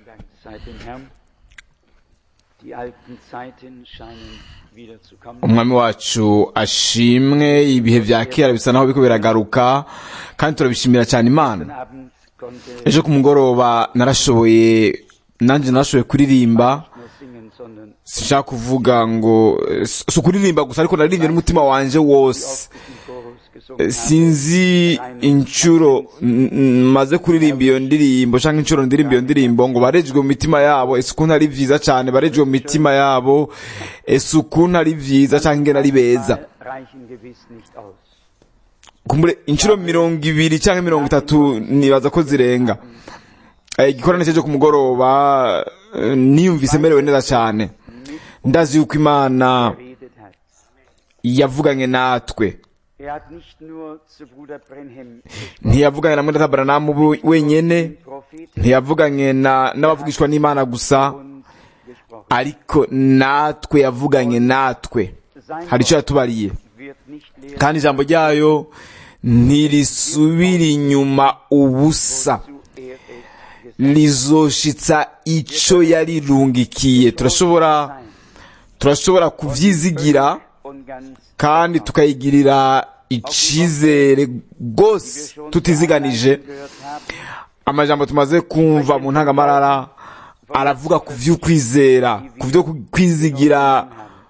Dank sei dem Herrn. Die alten Zeiten scheinen wieder zu kommen. umwami wacu ashimwe ibihe vya kera bisa naho biriko biragaruka kandi turabishimira cyane imana Gestern Abend konnte ejo ku mugoroba narashoboye nanjye narashoboye kuririmba nur singen, sondern sinshaka kuvuga ngo eh, si ukuririmba gusa ariko naririmbye n'umutima wanje wose diesen Chorus gesungen Eh, habe. sinzi inshuro n- n- maze kuririmba iyo ndirimbo canke inshuro ndirimba iyo ndirimbo ngo barejwe mu mitima yabo ese ukuntu ari vyiza cane barejwe mu mitima yabo ese ukuntu ari vyiza canke ingene ari beza Mal reichen gewiss nicht aus. kumbure inshuro mirongo ibiri canke mirongo itatu nibaza ko zirenga Eh, igikorane cyo ku mugoroba eh, niyumvise merewe neza cane ndazi yuko imana Geredet hat. yavuganye natwe Er hat nicht nur zu Bruder Brenhem ntiyavuganye na mwenda Branham bu- wenyene den Propheten ntiyavuganye na n'abavugishwa n'imana gusa uns gesprochen. ariko natwe yavuganye natwe Sein hari icyo Wort yatubariye wird nicht leer kandi ijambo ryayo ntirisubira inyuma ubusa zu er es gesagt lizoshitsa ico yarirungikiye turashobora sein. turashobora kuvyizigira Und ganz kandi tukayigirira icizere rwose tutiziganije gehört haben, amajambo tumaze kumva mu ntangamarara aravuga ku vy'ukwizera ku vyo kwizigira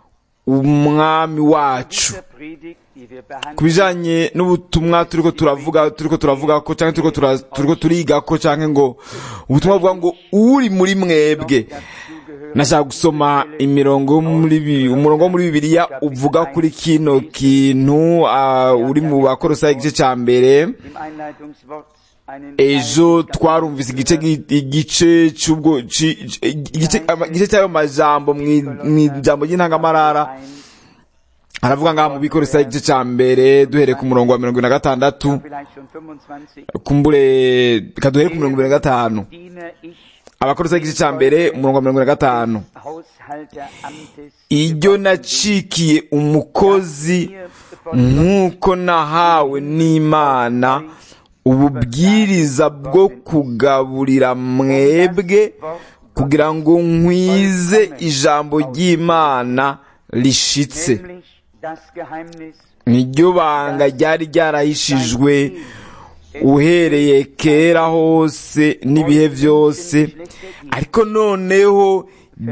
umwami wacu dieser Predigt, die wir behandeln, ku bijanye n'ubutumwa turiko turavuga turiko turavuga ko canke turiko tura- turiko turiga ko canke ngo ubutumwa buvuga ngo uri muri mwebwe dazugehören nashaka gusoma imirongo yo muri bi- umurongo wo muri bibiliya uvuga kuri kino kintu ah, uri mu bakorosayi igice ca mbere im Einleitungswort einen ejo Teil twarumvise igice gi- igice cy'ubwo ci- ci- igice ama- igice cy'ayo majambo mwi- mw'ijambo ry'intangamarara ein, aravuga ngaha mu bikorosayi igice ca mbere duhereye ku murongo wa mirongo ibiri na gatandatu vielleicht schon 25, kumbure reka duhere ku mirongo ibiri na gatanu diene ich abakorosayi igice ca mbere umurongo wa mirongo ibiri na gatanu Haushalteramtes iryo nacikiye umukozi nk'uko nahawe n'imana ububwiriza bwo kugaburira mwebwe kugira ngo nkwize ijambo ry'imana rishitse nämlich das Geheimnis niryo banga ryari ryarahishijwe uhereye kera hose n'ibihe byose ariko noneho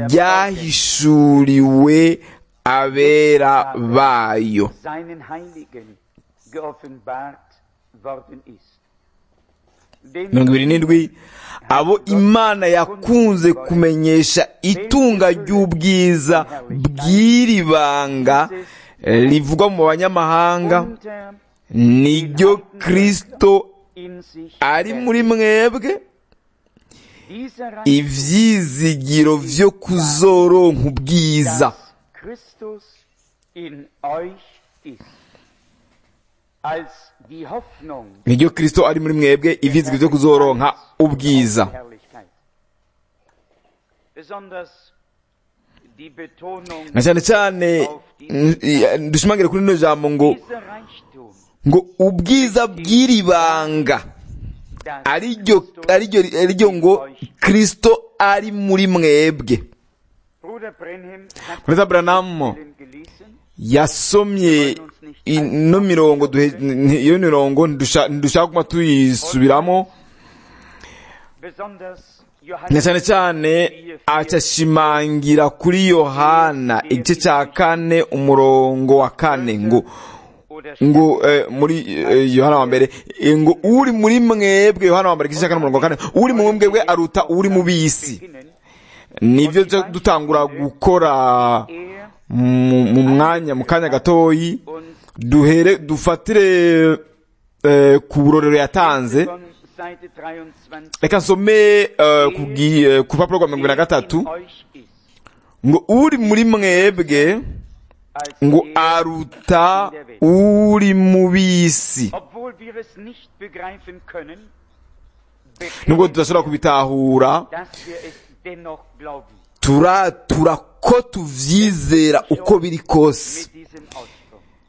ryahishuriwe abera bayo seinen Heiligen geoffenbart worden ist. Dem mirongo ibiri n'indwi abo imana yakunze kumenyesha itunga ry'ubwiza bw'iri banga eh, rivugwa mu banyamahanga unter niryo kristo in sich ari erkennt. muri mwebwe Dieser Reich, ivyizigiro vyo kuzoronka ubwiza dass Christus in euch ist, als die Hoffnung niryo kristo ari muri mwebwe ivyizigiro vyo kuzoronka ubwiza der Herrlichkeit. Besonders die Betonung na cyane cyane mm, i- dushimangire kuri rino jambo ngo dieser Reichtum, ngo ubwiza bw'iri banga das ariryo Christus ariryo ariryo ngo in euch kristo ari muri mwebwe Bruder Brenhem hat Bruder Branham Stellen gelesen, yasomye ino mirongo duhe- n- iyo mirongo ntidusha- ntidushaka kuma tuyisubiramo besonders na Johannes cyane cyane acashimangira kuri yohana igice cya kane umurongo wa kane ngo oder ngo eh, muri eh, yohana wa mbere eh, ngo uri muri mwebwe yohana wa mbere igice cya kane umurongo wa kane uri mu mwebwe aruta uri mu bisi beginnen, nibyo byo dutangura gukora er mu mu mwanya mu kanya gatoyi uns duhere dufatire eh, ku burorero yatanze von Seite 23 reka nsome eh, ku gi- eh, ku rupapuro rwa mirongo ibiri na gatatu in euch ist, ngo uri muri mwebwe als ngo er aruta in der Welt. uri mu bisi Obwohl wir es nicht begreifen können, nubwo bekennen tudashobora kubitahura dass wir es dennoch glauben. turatura ko tuvyizera uko biri kose Mit diesem Ausdruck.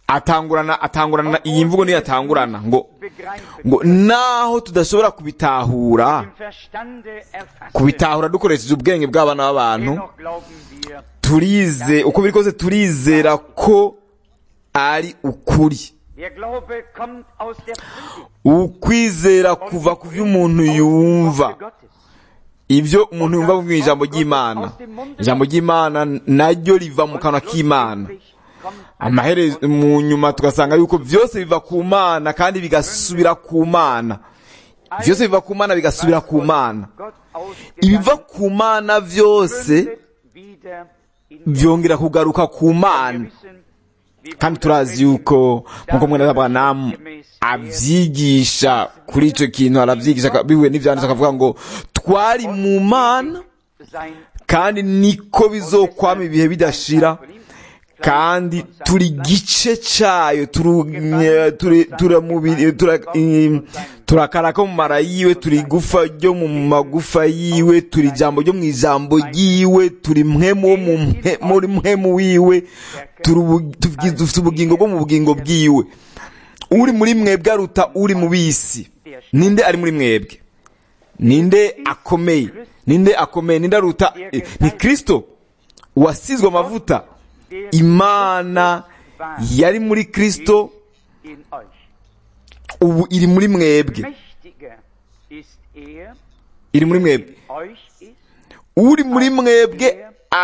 atangurana atangurana iyi mvugo niyo atangurana ngo begreifen ngo naho tudashobora kubitahura im Verstande erfassen. kubitahura dukoresheje ubwenge bw'abana b'abantu Dennoch glauben wir, turize uko biri kose turizera ko ari ukuri der Glaube kommt aus der Predigt. ukwizera kuva ku byo umuntu yumva Worte Gottes. ibyo umuntu yumva mu ijambo ry'imana ijambo ry'imana naryo riva mu kanwa k'imana Schlussendlich kommt amaherezo mu nyuma tugasanga yuko byose biva ku mana kandi bigasubira ku mana byose biva ku mana bigasubira ku mana Gott ibiva ausgegangen, ku mana byose mündet wieder in byongera kugaruka ku mana Wir wissen, wie kandi Bruder turazi Branham yuko nk'uko mwene abanamu abyigisha kuri icyo kintu arabyigisha bihuye n'ibyanditse akavuga ngo twari mu mana sein kandi niko bizokwama ibihe bidashira kandi turi gice cyayo turu- turi- turamubiri- tura- im, turakara ko mu mara yiwe turi igufa ryo mu magufa yiwe turi ijambo ryo mu ijambo ryiwe turi mwemu wo mu mhe- muri mwemu wiwe turi ubu- tugi- dufite ubugingo bwo mu bugingo bwiwe uri muri mwebwe aruta uri mu bisi ninde ari muri mwebwe ninde akomeye ninde akomeye ninde aruta eh, ni kristo wasizwe amavuta imana yari muri kristo in euch. ubu iri muri mwebwe Mächtiger ist er, iri muri mwebwe in euch ist, uri muri mwebwe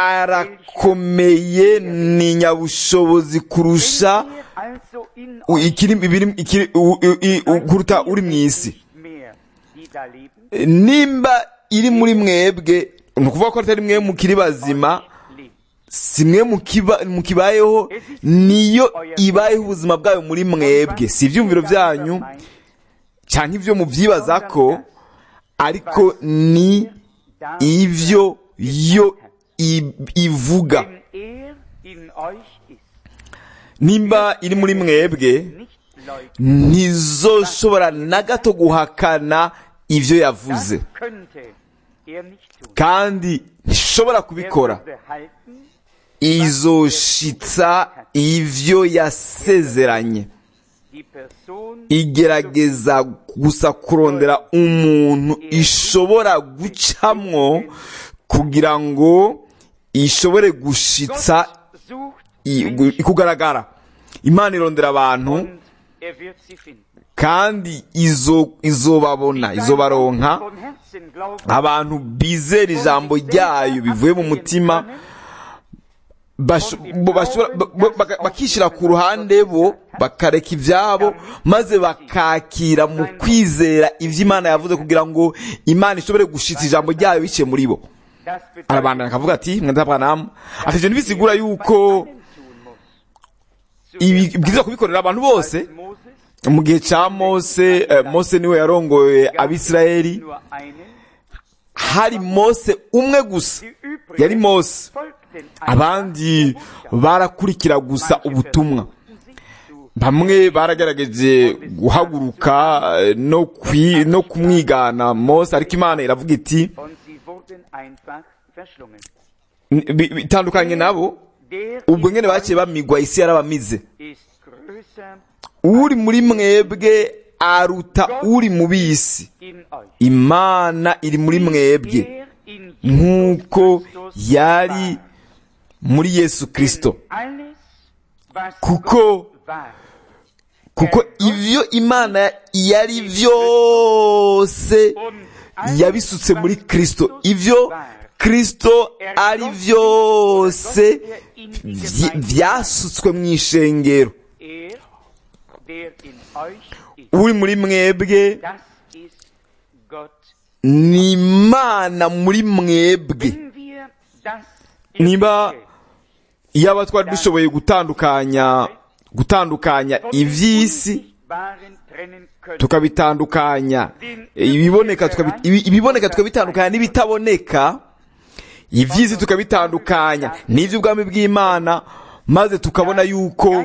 arakomeye ni nyabushobozi kurusha wenn er also in u- euch ikiri ibiri- ikiri- u- u- i- u- kuruta uri mu isi nicht mehr, die da leben, nimba iri muri mwebwe ni ukuvuga ko atari mwe mukiri bazima lebt. si mwe mukiba- mukibayeho niyo ibayeho ubuzima bwayo muri mwebwe si ibyumviro byanyu cyangwa ibyo mubyibaza ko ariko ni ibyo yo i- ivuga Wenn er in euch ist, nimba iri muri mwebwe nicht leugnen, ntizoshobora na gato guhakana ibyo das yavuze könnte er nicht tun. kandi ntishobora Er kubikora würde halten, izoshitsa ibyo yasezeranye die Person igerageza gusa kurondera umuntu ishobora gucamwo kugira ngo ishobore gushitsa Gott sucht i- Menschen gu- kugaragara imana irondera abantu und er wird sie finden. kandi izo izobabona izobaronka Von Herzen glauben, abantu bizera ijambo ryayo bivuye mu mutima basho- bo- bashobora- ba- ba- baka- bakishyira ku ruhande bo bakareka ibyabo maze bakakira mu kwizera ibyo imana yavuze kugira ngo imana ishobore gushitsa ijambo ryayo biciye muri bo das bedeutet, arabandana akavuga ati mwenda bwanamu ati ibyo ntibisigura yuko allen tun muss. ibi bwiza kubikorera abantu bose Als Moses mu gihe cya mose eh, mose niwe yarongoye abisirayeli nur einen, hari mose umwe gusa die übrigen yari mose folgten abandi barakurikira gusa ubutumwa sich zu bamwe baragerageje guhaguruka eh, no kwi- no kumwigana mose ariko imana iravuga iti und sie wurden einfach verschlungen. "N- bi- bitandukanye nabo Der ubwo in nyine baciye bamigwa isi yarabamize ist größer uri muri mwebwe aruta uri mu bisi in euch. imana iri muri mwebwe Er in nk'uko Christus yari war. muri yesu kirisito Alles, was kuko Gott war, kuko ibyo imana yari byose und alles, yabisutse muri was kirisito Christus ibyo war, kirisito ari byose er in die vy- Gemeinde byasutswe mu ishengero Er, der in euch ist, uri muri mwebwe das ist Gott. ni imana muri mwebwe Wenn wir das Niba- Irdische iyaba twari dushoboye gutandukanya gutandukanya von dem iby'isi Unsichtbaren trennen können, tukabitandukanya ibiboneka tukabi- ibi- ibiboneka tukabitandukanya n'ibitaboneka iby'isi tukabitandukanya n'iby'ubwami bw'imana maze tukabona yuko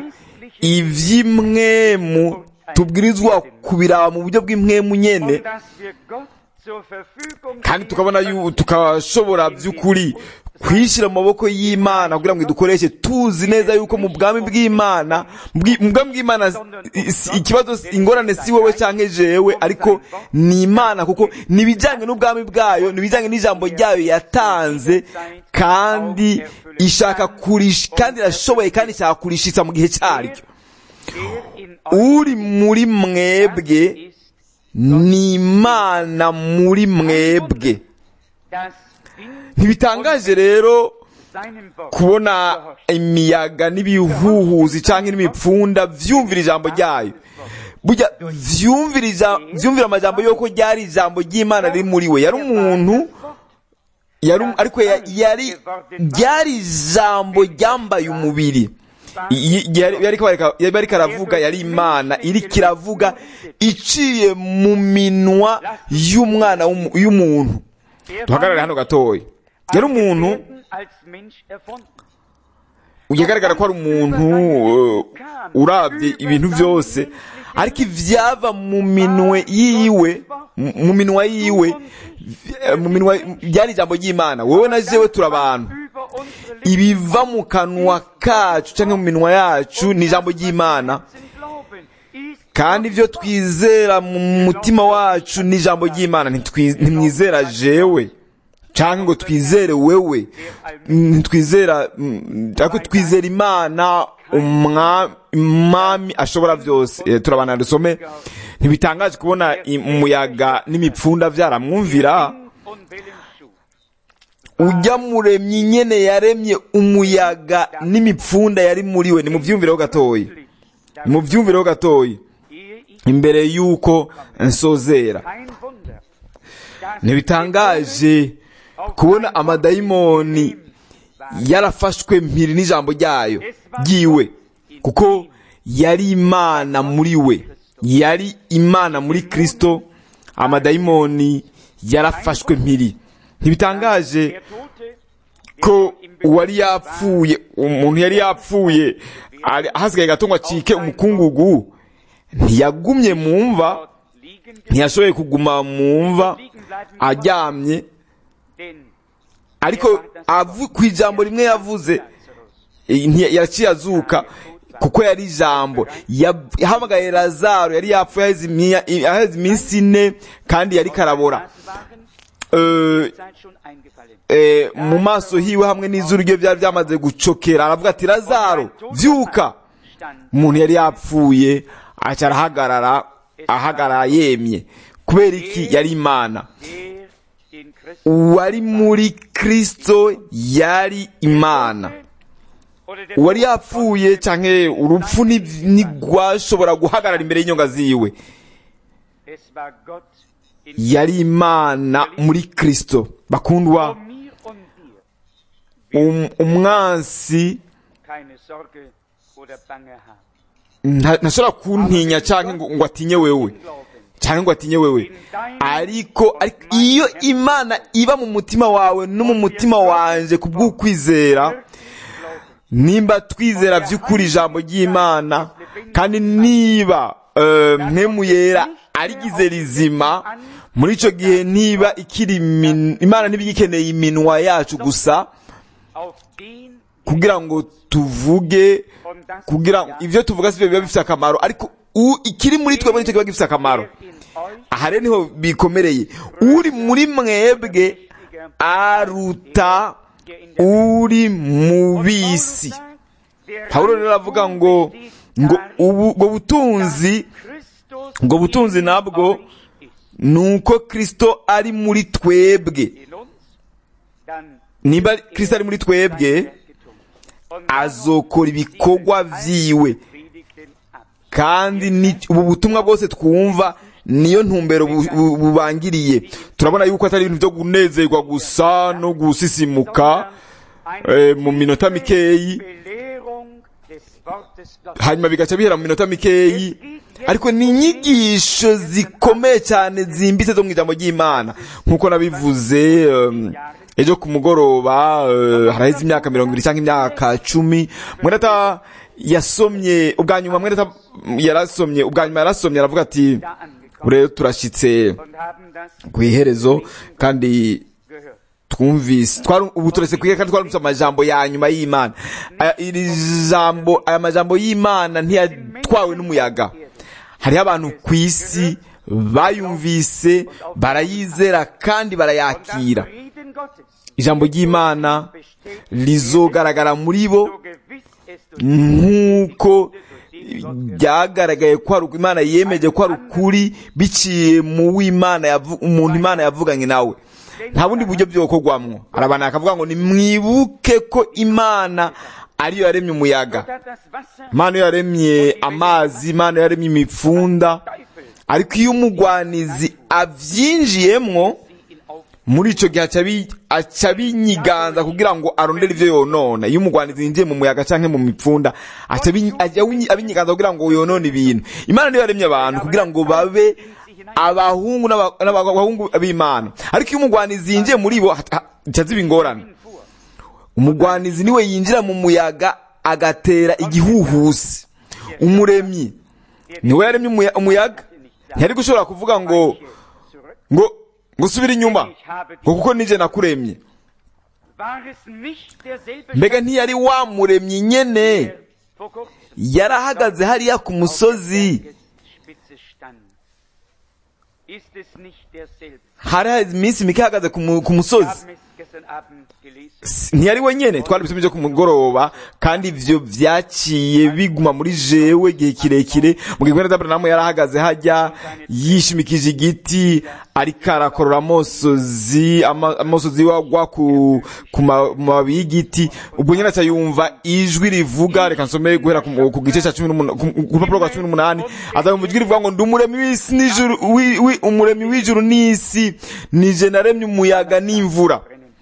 iby'imwemu tubwirizwa kubiraba mu buryo bw'imwemu nyene und dass wir Gott zur Verfügung kandi tukabona yu tukashobora by'ukuri kwishyira mu maboko y'imana kugira ngo idukoreshe tuzi neza yuko mu bwami bw'imana bwi- mu bwami bw'imana i- si- ikibazo si- ingorane si wowe cyangwa jewe ariko ni imana kuko ni ibijyanye n'ubwami bwayo ni ibijyanye n'ijambo ryayo yatanze kandi ishaka kurish kandi irashoboye kandi ishaka kurishitsa mu gihe cyaryo Der in euch uri muri mwebwe ist, ni imana muri mwebwe das Wind ntibitangaje rero seinem Wort kubona imiyaga n'ibihuhuzi cyangwa n'imipfunda vyumvira ijambo ryayo burya vyumvira ija- vyumvira amajambo y'uko ryari ijambo ry'imana riri muri we yari umuntu yari um- ariko ya- yari ryari ijambo ryambaye umubiri Y- y- yari yari ariko- yari ariko aravuga yari imana iriko iravuga iciye mu minwa y'umwana w'umu- y'umuntu Er duhagarare hano gatoya yari umuntu werden als Mensch erfunden. yagaragara ko ari umuntu uh, urabye ibintu byose ariko ivyava mu minwe yiwe mu mu minwa yiwe eh, mu minwa byari ijambo ry'imana wowe na jewe turi abantu Über unsere Lippen ibiva mu kanwa kacu cyangwa mu minwa yacu ni ijambo ry'imana glauben, ist kandi ibyo twizera mu mutima wacu ni ijambo ry'imana Ntitwi- ntimwizera jewe cyangwa ngo twizere wewe ntitwizera mm, ariko twizera imana umwa- umwami ashobora byose Eh, turabana dusome ntibitangaje kubona i- umuyaga n'imipfunda byaramwumvira und Willensschub. ujya muremyi nyene yaremye umuyaga n'imipfunda yari muri we nimuvyumvireho gatoyi nimuvyumvireho gatoyi Ehe ich imbere y'uko nsozera kein Wunder, dass ntibitangaje kubona amadayimoni yarafashwe mpiri n'ijambo ryayo ryiwe kuko yari imana muri we yari imana muri kristo amadayimoni yarafashwe mpiri ntibitangaje der Tote ko uwari yapfuye umuntu yari yapfuye ari- hasigaye gato ngo acike umukungugu ntiyagumye mu mva dort liegen ntiyashoboye kuguma mu mva aryamye denn ariko avu- ku ijambo rimwe yavuze eh, ntiya- yaciye azuka kuko yari ijambo Ya- yahamagaye lazaro yari yapfuye aheze imiya- aheze iminsi ine kandi yari karabora das waren Eh, Zeit schon eingefallen. eh, mu maso hiwe hamwe n'izuru rye byari byamaze gucokera aravuga ati lazaro vyuka Stand umuntu yari yapfuye aca arahagarara ahagarara yemye kubera iki yari imana der in Christus uwari muri kristo yari imana oder der uwari yapfuye canke urupfu ni- ntigwashobora guhagarara imbere y'inyonga ziwe es war Gott in yari imana muri kristo bakundwa vor mir und dir um, umwansi keine Sorge oder Bange haben. nta- ntashobora kuntinya canke ngo, ngo atinye wewe Glauben cyangwa ngo atinye wewe ariko ariko iyo imana iba mu mutima wawe no mu mutima wanje ku bw'ukwizera nimba twizera by'ukuri ijambo ry'imana kandi niba eh, mpemu yera arigize rizima muri icyo gihe niba ikiri imin- imana niba igikeneye iminwa yacu gusa auf den kugira ngo tuvuge und das kugira ngo ibyo tuvuga si byo biba bifite akamaro ariko u- ikiri muri twebwe nicyo kiba gifite akamaro der in euch aha rero niho bikomereye uri muri mwebwe aruta uri mu bisi pawulo rero aravuga ngo ngo ubu ubwo butunzi ubwo butunzi nabwo ni uko kristo ari muri twebwe niba kristo ari muri twebwe azokora ibikorwa vyiwe kandi ni ubu butumwa bwose twumva niyo ntumbero bu- bu- bubangiriye turabona yuko atari ibintu byo kunezerwa gusa no gusisimuka eh, mu minota mikeyi hanyuma bigaca bihera mu minota mikeyi ariko ni inyigisho zikomeye cyane zimbitse zo mu ijambo ry'imana nk'uko nabivuze um, ejo ku mugoroba uh, haraheze imyaka mirongo ibiri cyangwa imyaka cumi mwenata yasomye ubwa nyuma mwenata yarasomye ubwa nyuma yarasomye aravuga ati rero turashyitse ku iherezo kandi twumvise twari ubu turetse kwiga kandi twarumvise amajambo ya nyuma y'imana Aya- iri jambo aya majambo y'imana ntiyatwawe n'umuyaga hariho abantu ku isi bayumvise barayizera kandi Und am barayakira Frieden Gottes, ijambo ry'imana rizogaragara muri bo so gewiss es durch nk'uko byagaragaye ko ari uko imana yemeje ko ari ukuri biciye mu w'imana yavu- umuntu imana yavuganye nawe nta bundi buryo byokorwamwo hari abantu bakavuga ngo nimwibuke ko imana ariyo yaremye umuyaga hat das Wasser imana iyo yaremye amazi imana iyo yaremye imipfunda Teufel ariko iyo umugwanizi abyinjiyemwo sie ihn auf muri icyo gihe aca abi- aca abinyiganza kugira ngo arondere ibyo yonona iyo umugwanizi yinjiye mu muyaga cyangwa mu mipfunda aca abi- ajya awinyi- abinyiganza kugira ngo yonone ibintu imana niyo yaremye abantu kugira ngo babe abahungu n'aba- n'abahungu b'imana ariko iyo umugwanizi yinjiye muri bo ha- ha- aca ziba ingorane fuhr. umugwanizi niwe yinjira mu muyaga agatera igihuhusi umuremyi niwe yaremye umuya- umuyaga ntiyari gushobora kuvuga ngo Zurück. ngo ngo usubire inyuma Ich habe ngo kuko nije nakuremye War es nicht derselbe mbega ntiyari wamuremye nyene der vor kurzem yarahagaze hariya ku musozi Spitze stand? Ist es nicht derselbe? hari hari iminsi mike ahagaze ku mu- ku Wir musozi haben es gestern Abend gelesen. S- ntiyari we nyene twari bisomye ku mugoroba kandi ivyo vyaciye biguma muri jewe igihe kirekire mu gihe gwenda Abrahamu yarahagaze hajya yishimikije igiti ariko arakorora amosozi ama- amosozi wagwa ku ku ma- mababi y'igiti ubwo nyene aca yumva ijwi rivuga reka nsome guhera ku mu- ku gice ca cumi n'umunani ku ku rupapuro rwa cumi n'umunani aza yumva ijwi rivuga ngo ndi umuremyi w'isi n'ijuru wi- wi- umuremyi w'ijuru n'isi nije naremye umuyaga n'imvura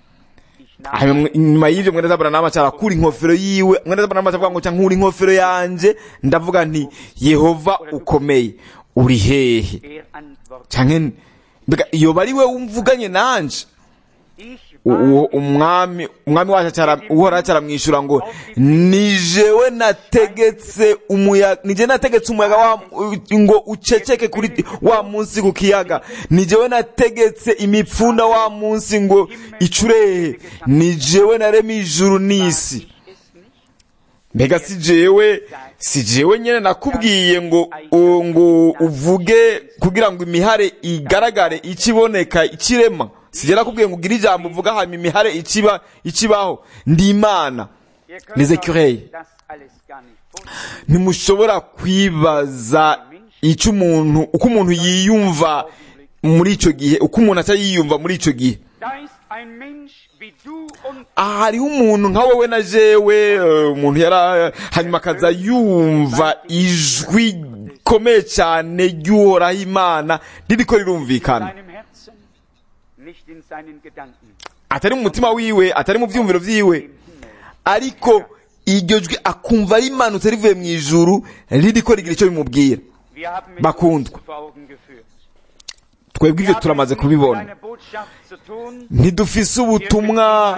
Ich nahm hanyuma nyuma y'ivyo mwene Aburahamu aca arakura inkofero yiwe mwene Aburahamu aca avuga ngo nca nkura inkofero yanje ndavuga nti Yehova ukomeye uri hehe er antwortet. canke mbega iyo bari we wumvuganye nanje Ich U- war uwo umwami umwami wacu acara uhora acaramwishura ngo ni jewe nategetse umuyaga ni jewe nategetse umuyaga wa ngo uceceke kuri wa munsi ku kiyaga ni jewe nategetse imipfunda wa munsi ngo icurehe ni jewe naremye ijuru n'isi es nicht. mbega si jewe si jewe nyene nakubwiye ngo u- ngo uvuge kugira ngo imihare igaragare ikiboneka ikirema si jewe nakubwiye ngo ugire ijambo uvuga hanyuma imihare ikiba ikibaho ndi imana Ihr könnt Les euch écureuils. das alles gar nicht vorstellen. ntimushobora kwibaza icyo umuntu uko umuntu yiyumva muri icyo gihe uko umuntu aca yiyumva muri icyo gihe Da ist ein Mensch wie du und aha hariho umuntu nka wowe na jewe eh, umuntu yara hanyuma akaza yumva ijwi rikomeye cyane ry'uhoraho imana ririko rirumvikana seinem Herzen, nicht in seinen Gedanken. atari mu mutima wiwe atari mu byiyumviro vyiwe ariko iryo jwi akumva rimanutse rivuye mu ijuru ririko rigira icyo bimubwira Wir haben mit Bakundwa. uns vor Augen geführt. twebwe ivyo turamaze kubibona Eine Botschaft zu tun, ntidufise ubutumwa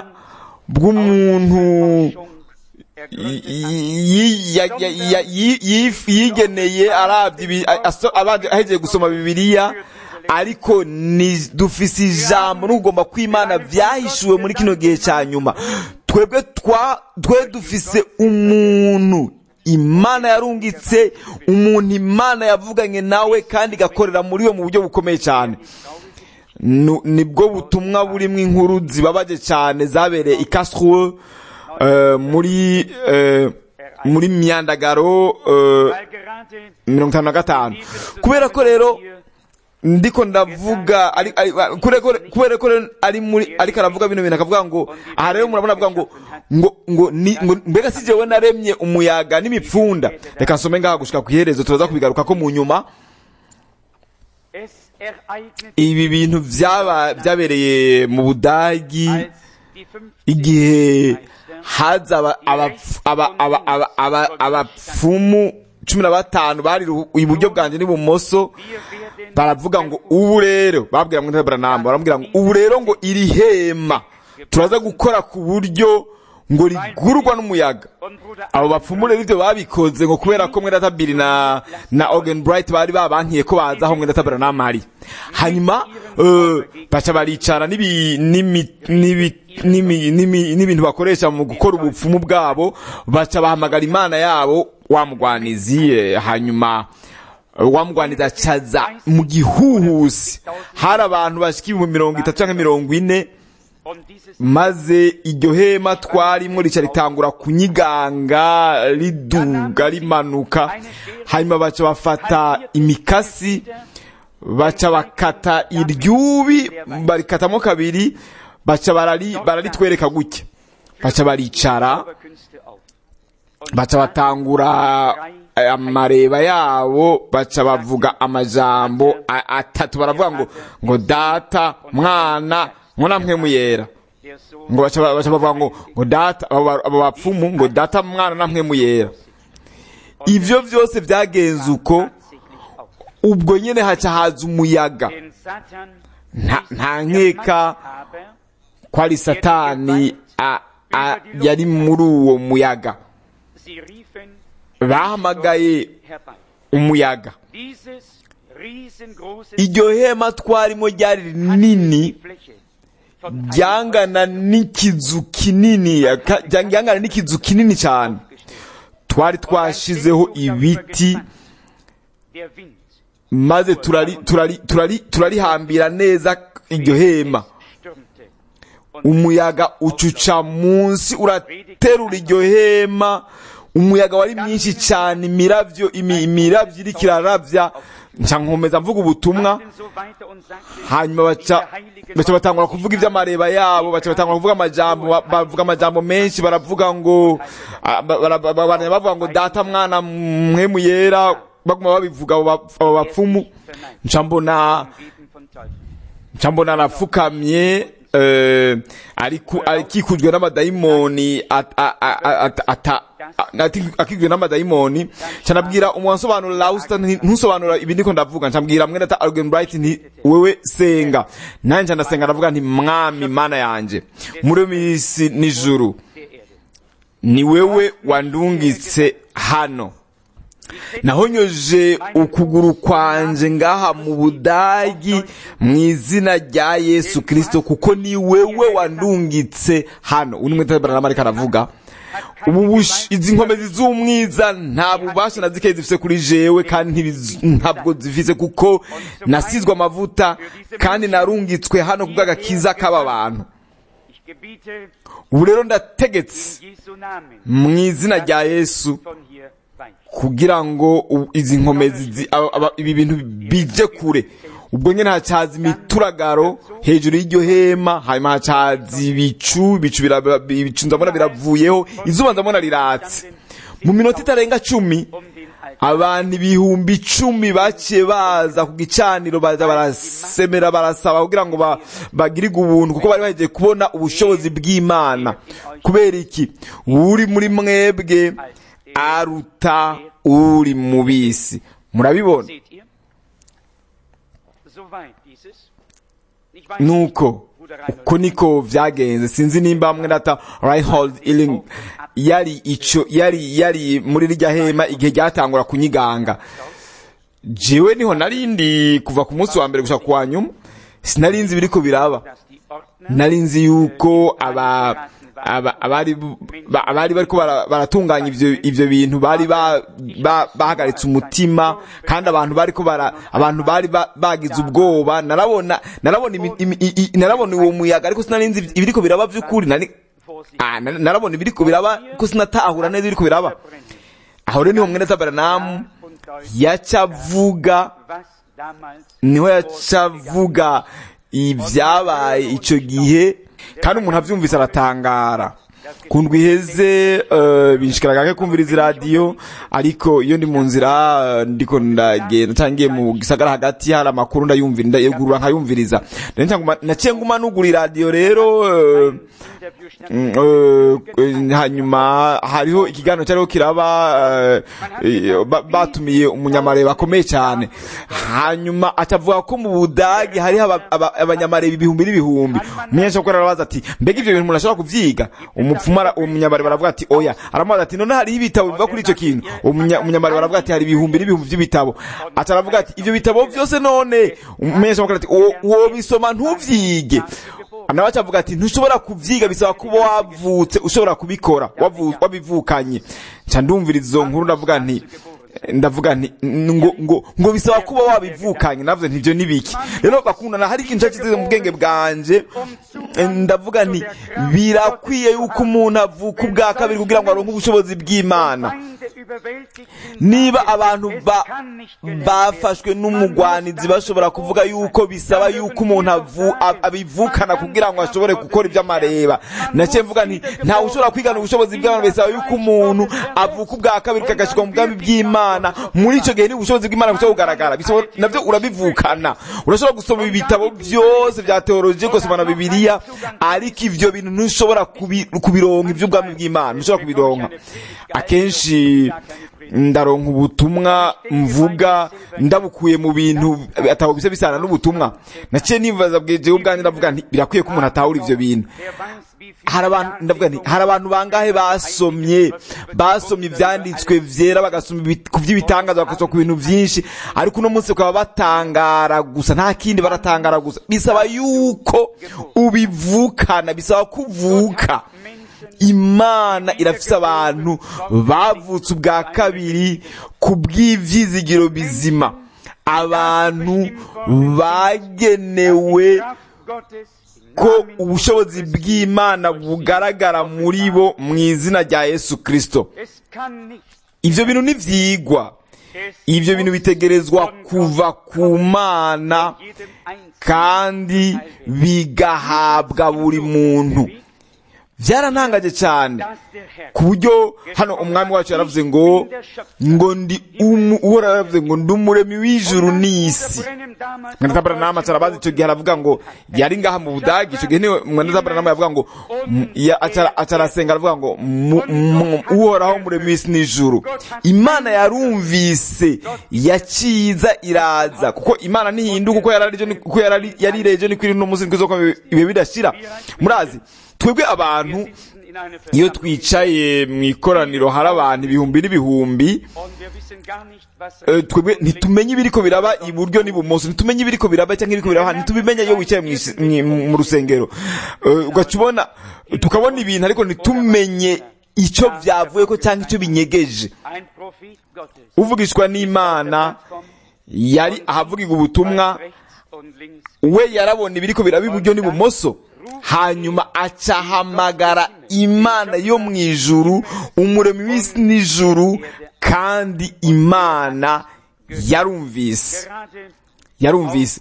bw'umuntu Forschung yi- ergründet yi- ya- ya- ya- yi- yi- yigeneye arabye ibi- a- aso- abanje- ahejeje gusoma bibiliya ariko ni dufise ijambo n'ugomba kw'imana vyahishuwe muri kino gihe cya nyuma twebwe twa twe dufise umuntu imana yarungitse umuntu imana yavuganye nawe kandi igakorera muri we mu buryo bukomeye cyane Nu- nibwo butumwa burimo inkuru zibabaje cyane zabereye i Karlsruhe eh, muri eh, muri myandagaro eh, weil gerade mirongo itanu na gatanu kubera ko rero hier ndiko ndavuga ari- ari- kubera ko kubera ko rero ari muri ariko aravuga bino bintu akavuga ngo aha rero murabona avuga ngo ngo ngo ni ngo mbega si jewe naremye umuyaga n'imipfunda reka nsome ngaha gushika ku iherezo turaza kubigaruka ko mu nyuma es ereignete ibi bintu byaba byabereye mu budagi als die 50 igihe Meister haza aba- abapf- aba- aba- aba- aba- abapfumu cumi na batanu bari ru- iburyo bwanjye n'ibumoso wir werden baravuga ngo ubu rero babwira ngo Branham baramubwira ngo ubu rero ngo iri hema turaza gukora ku buryo ngo rigurwa n'umuyaga Und Bruder abo bapfumu rero ibyo babikoze ngo kubera ko mwenda tabiri na na Ogen Bright bari babankiye ko baza aho mwenda tabira n'amari hanyuma eh, baca baricara n'ibi- n'imi- n'ibi- n'imi- n'imi- n'ibintu bakoresha mu gukora ubupfumu bwabo baca bahamagara imana yabo wamugwanizi eh, hanyuma eh, wamugwaniza acaza mu gihuhusi hari abantu bashika ibihumbi mirongo itatu canke mirongo ine und dieses maze iryo hema twarimo rica ritangura kunyiganga riduga rimanuka hanyuma baca bafata imikasi baca bakata iryubi barikatamo kabiri baca barari bararitwereka gutya baca baricara Zauberkünste auf. Und baca batangura eh, amareba yabo baca bavuga amajambo a- atatu baravuga ngo ngo data mwana ngo namwe muyera der Sohn ngo baca baca bavuga ngo ngo data abo ba- abo bapfumu ngo data mwana namwe muyera ivyo vyose vyagenze uko tatsächlich auf. ubwo nyene haca haza umuyaga Den Satan nta nta nkeka aber ko ari satani a- a- yari muri uwo muyaga sie riefen bahamagaye herbei. umuyaga Dieses riesengroße iryo hema twarimo ryari rinini Fläche von einem ryangana n'ikizu kinini ka- ryangana n'ikizu kinini cyane twari twashizeho ibiti der Wind maze turari turari turari turarihambira neza iryo hema stürmte umuyaga ucuca munsi uraterura iryo hema umuyaga wari mwinshi cyane imiravyo imi- imiravyo iriko iraravya nca nkomeza mvuga ubutumwa Machten so weiter und sagten, hanyuma baca baca batangura kuvuga iby'amareba yabo baca batangura kuvuga amajambo ba- bavuga amajambo menshi baravuga ngo ah, ba- bara- ba- ba- bara- bavuga ngo data mwana mwemu yera baguma babivuga abo ba- abo bapfumu nca mbona Beten von Teufel. nca mbona arapfukamye eh, ariku- akikujwe n'amadayimoni at- a- a- a- ata- ata- a- ati- akikujwe n'amadayimoni nca nabwira umwansobanurira Lausta nti- ntusobanura ibi ndiko ndavuga nca mbwira mwene ata Algen Bright nti wewe senga nanje nca ndasenga ndavuga nti mwami mana yanje muri misi n'ijuru der Erde. ni wewe wandungitse hano nahonyoje ukuguru kwanje ngaha mu budagi mu izina rya yesu kirisito kuko ni wewe wandungitse hano uyu ni mwitabarana ariko aravuga ubu bush- izi nkomezi z'umwiza nta bubasha na zike zifise kuri jewe kandi ntibiz- ntabwo zifise kuko nasizwe amavuta kandi narungitswe hano kubw'agakiza k'aba bantu Ich gebiete ubu rero ndategetse in Jesu Namen mu izina rya yesu von hier weicht. kugira ngo u- izi nkomezi zi- aba- aba- ibi bintu bije kure ubwo nyine hacaza imituragaro hejuru y'iryo hema hanyuma hacaza ibicu ibicu bira- ibicu ndabona biravuyeho izuba ndabona riratse mu minota itarenga cumi Um den Altar abantu ibihumbi icumi baciye baza ku gicaniro baza barasemera barasaba kugira ngo ba- bagirirwe ubuntu kuko bari bagiye kubona ubushobozi bw'imana kubera iki uri muri mwebwe aruta uri mu bisi murabibona seht ihr? Soweit dieses. Ich weiß nuko uko niko vyagenze sinzi nimba hamwe data Reinhold Illing yari ico yari yari muri rya hema igihe ryatangura kunyiganga jewe niho narindi kuva ku munsi wa mbere gushaka kuwa nyuma sinarinzi biriko biraba dass die Ordner nari nzi yuko aba aba- abari ba- abari bariko bara- baratunganya ivyo ivyo bintu bari ba- ba- bahagaritse umutima kandi abantu bariko bara abantu bari ba- bagize ubwoba narabona narabona imi- imi- i- i- narabona uwo muyaga ariko sinari nzi ibiriko biraba vy'ukuri nari vor sich ah, na- narabona ibiriko biraba ko sinatahura neza ibiriko biraba brennen. aho rero niho mwene taberanamu Und deutlich, yaca avuga was damals niho yaca avuga ibyabaye icyo gihe kandi umuntu abyumvise aratangara ku ndwi iheze eh, binshikiraga ke kumviriza iradiyo ariko iyo ndi mu nzira eh, ndiko ndagenda cyangwa ngiye mu gisagara hagati hari amakuru ndayumvira ndayegurura nkayumviriza Rero nca nguma- naciye nguma nugura iradiyo rero eh, Interview statt Mm, eh, eh, hanyuma hariho ikiganiro cyariho kiraba eh, eh, ba- batumiye umunyamareba akomeye cyane hanyuma atavuga ko mu budage hariho aba- aba- abanyamareba ibihumbi n'ibihumbi umunyeshuri ko arabaza ati mbega ivyo bintu umuntu ashobora kuvyiga Umu- umupfumu ara- uwo munyamari baravuga ati oya aramubaza ati none hariho ibitabo biva kuri icyo kintu uwo munya- umunyamari baravuga ati hari ibihumbi n'ibihumbi by'ibitabo ati aravuga ati ibyo bitabo byose none umumenyeshamakuru ati "Uwo- uwo bisoma ntuvyige nawe acavuga ati ntushobora kubyiga bisaba kuba wavutse ushobora kubikora wavu- wabivukanye nca ndumviriza izo nkuru ndavuga nti ndavuga nti ngo ngo ngo bisaba kuba wabivukanye navuze nti ibyo ni biki rero bakundana hari ikintu cyakize mu bwenge bwanje eh, ndavuga nti birakwiye yuko umuntu avuka ubwa kabiri kugira ngo aronke ubushobozi bw'imana niba abantu ba- bafashwe n'umugwanizi bashobora kuvuga yuko bisaba yuko umuntu avu- ab- abivukana kugira ngo ashobore gukora ibyo amareba nacyo mvuga nti ntawe ushobora kwigana ubushobozi bw'abantu bisaba yuko umuntu avuka ubwa kabiri kagashyirwa mu bwami bw'imana muri icyo gihe niba ubushobozi bw'imana bushobora kugaragara bisaba- nabyo urabivukana urashobora gusoma ibitabo byose bya teoloji ugasoma na bibiliya ariko ibyo bintu ntushobora kubi- kubironka iby'ubwami bw'imana ntushobora kubironka akenshi ndaronka ubutumwa mvuga ndabukuye mu bintu atabo bisa bisana n'ubutumwa naciye nibaza bwejewe ubwanjye ndavuga nti birakwiye ko umuntu atahura ivyo bintu hari abantu ndavuga nti hari abantu bangahe basomye basomye ivyanditswe vyera bagasoma ibi- ku vy'ibitangaza bagasoma ku bintu vyinshi ariko uno munsi bakaba batangara gusa nta kindi baratangara gusa bisaba yuko ubivukana bisaba kuvuka imana irafise abantu bavutse ubwa kabiri ku bw'ivyizigiro bizima abantu bagenewe ko ubushobozi bw'imana bugaragara muri bo mu izina rya yesu kristo ivyo bintu ntivyigwa ivyo bintu bitegerezwa kuva ku mana kandi bigahabwa buri muntu byarantangaje cyane ku buryo hano umwami wacu yaravuze ngo ngo ndi umu uhora yaravuze ngo ndi umuremi w'ijuru n'isi mwene tabaranama arabazi icyo gihe aravuga ngo yari ngaha mu budagi icyo gihe niwe mwene tabaranama yavuga ngo m- ya- acara- acarasenga aravuga ngo mu- mu- uhoraho umuremi w'isi n'ijuru imana yarumvise yaciza iraza kuko imana ntihinduka uko yarari ejo ni- uko yarari yari ejo niko iri no munsi niko izoka ibihe bidashira murazi twebwe abantu iyo twicaye mu ikoraniro hari abantu ibihumbi n'ibihumbi eh, twebwe ntitumenye ibiriko biraba iburyo n'ibumoso ntitumenye ibiriko biraba cyangwa ibiriko biraba ntitubimenye iyo wicaye mu isi- mu- mu rusengero Eh, ugaca ubona tukabona ibintu ariko ntitumenye icyo byavuye ko cyangwa icyo binyegeje uvugishwa n'imana yari ahavugirwa ubutumwa we yarabona ibiriko biraba iburyo n'ibumoso hanyuma acahamagara imana yo mu ijuru umuremi w'isi n'ijuru kandi imana yarumvise yarumvise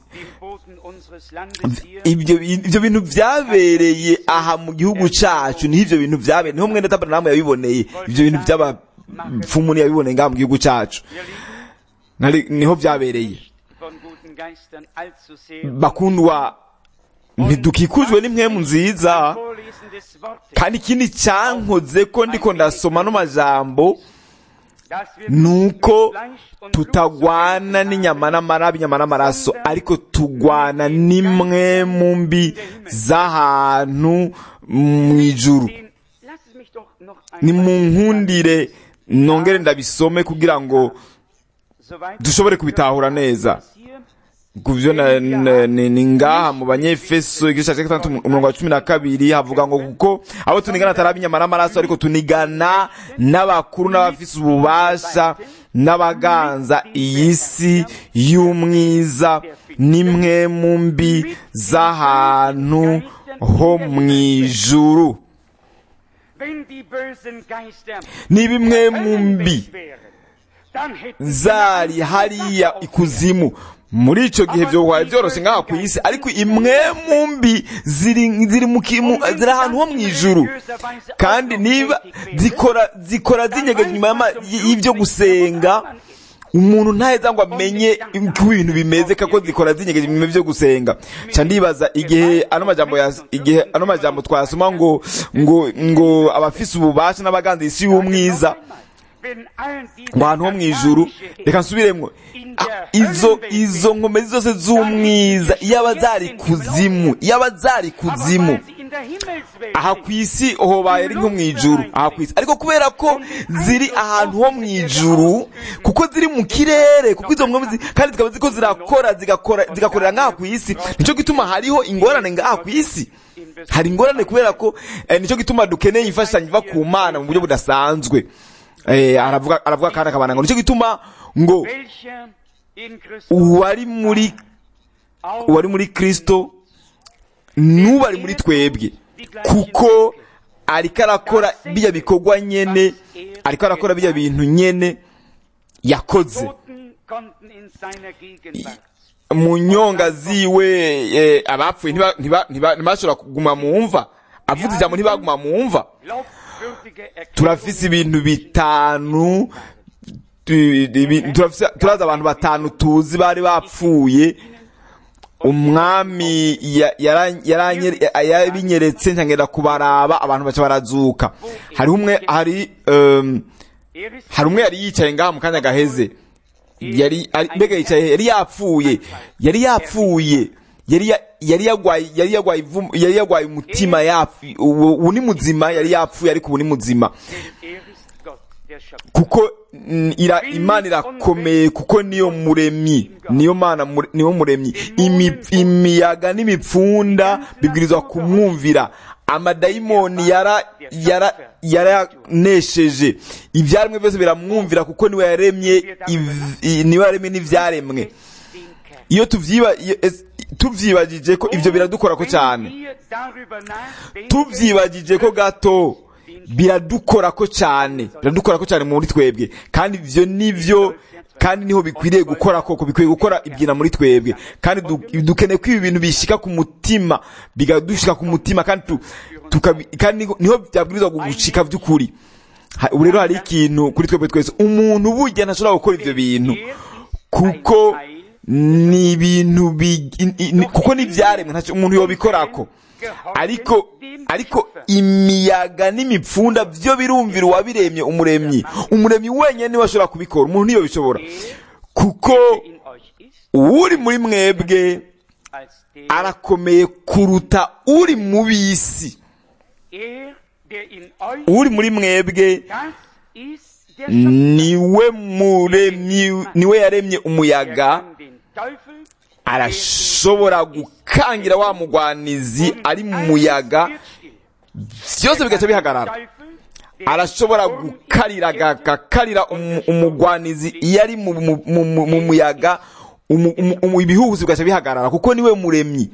ibyo ibyo bintu byabereye aha mu gihugu cyacu niho ibyo bintu byabereye niho mwene tabernamu yabiboneye ibyo bintu by'abapfumu yabiboneye ngaha mu gihugu cyacu Nari- niho byabereye bakundwa ntidukikujwe n'impwemu nziza kandi ikindi cyankoze ko ndiko ndasoma no majambo nuko tutagwana n'inyama n'amarabi inyama n'amaraso ariko tugwana n'imwe mu mbi z'ahantu mu ijuru ni mu nkundire nongere ndabisome kugira ngo dushobore kubitahura neza kuvyo na- na- ni ni ngaha mu banyefeso igice cya gatandatu umurongo wa cumi na kabiri havuga ngo kuko abo tunigana atari inyama n'amaraso ariko tunigana n'abakuru n'abafise ububasha n'abaganza iyi si y'umwiza n'imwe mu mbi z'ahantu ho mu ijuru ni bimwe mu mbi zari hariya ikuzimu muri icyo gihe byo bibaye byoroshye ngaha ku isi ariko imwe mu mbi ziri ziri mu kimu ziri ahantu ho mu ijuru kandi niba zikora zikora zinyegeje inyuma y'ama- y'ibyo gusenga umuntu ntaheza ngo amenye uko ibintu bimeze kako zikora zinyegeje inyuma y'ibyo gusenga nca ndibaza igihe ano majambo ya igihe ano majambo twasoma ngo ngo ngo abafise ububasha n'abaganza isi y'umwiza ngo ahantu ho mu ijuru reka nsubiremwo Ah, izo izo nkomezi zose z'umwiza iyaba zari kuzimu iyaba zari kuzimu aha ku isi hobaye ari nko mu ijuru aha ku isi ariko kubera ko ziri ahantu ho mu ijuru kuko ziri mu kirere kuko izo mwami zi- kandi zikaba ziko zirakora zigakora zigakorera ngaha ku isi nicyo gituma hariho ingorane ngaha ku isi hari ingorane kubera ko eh, nicyo gituma dukeneye imfashanyo iva ku mana mu buryo budasanzwe eh, aravuga aravuga kandi akabana ngo nicyo gituma ngo uwari muri uwari muri kristo n'ubu ari muri twebwe kuko ariko arakora bijya bikorwa nyene ariko arakora bijya bintu nyene yakoze mu nyonga ziwe eh, abapfuye ntiba- ntiba- ntiba- ntibashobora kuguma mu mva avuze ijambo ntibaguma mu mva turafise ibintu bitanu tu- ibi- turafise- turazi abantu batanu tuzi bari bapfuye umwami ya- yara- yaranye- yabinyeretse ntangenda kubaraba abantu baca barazuka hari umwe hari um, hari umwe yari yicaye ngaha mu kanya gaheze yari ari- mbega yicaye yari yapfuye yari yapfuye yari ya- yari yagwaye yari yagwaye ivu- yari yagwaye umutima yapfu ubu ubu ni muzima yari yapfuye ariko ubu ni muzima kuko mm, ira, imana irakomeye kuko niyo muremyi niyo mana mure- niyo muremyi Imi- imiyaga n'imipfunda bibwirizwa kumwumvira amadayimoni yara yara yaranesheje ibyaremwe byose biramwumvira kuko niwe yaremye iv- i- niwe yaremye n'ivyaremwe iyo tuvyiba iyo- es- tuvyibagije ko ivyo biradukora ko cyane tuvyibagije ko gato biradukora ko cyane biradukora ko cyane muri twebwe kandi ivyo nivyo kandi niho bikwiriye gukora koko bikwiye gukora ibyina muri twebwe kandi du- dukeneye ko ibi bintu bishika ku mutima bigadushika ku mutima kandi tu, tukabi- kandi niho- niho byabwirizwa gushika by'ukuri Ha- ubu rero hari ikintu kuri twebwe twese umuntu burya ntashobora gukora ivyo bintu kuko ni ibintu bi- i- i- ni- kuko n'ibyaremwe ntacyo umuntu yobikorako ariko ariko imiyaga n'imipfunda byo birumvira uwabiremye umuremyi umuremyi wenyine niwe ashobora kubikora umuntu niyo bishobora kuko uri muri mwebwe arakomeye kuruta uri mu bisi uri muri mwebwe niwe muremyi niwe yaremye umuyaga arashobora gukangira wa mugwanizi ari mu muyaga byose bigaca bihagarara arashobora gukarira agakarira umu- umugwanizi iyo ari mu, mu, mu, mu, mu muyaga umu- umu- umu- ibihuhusi bigaca bihagarara kuko niwe muremyi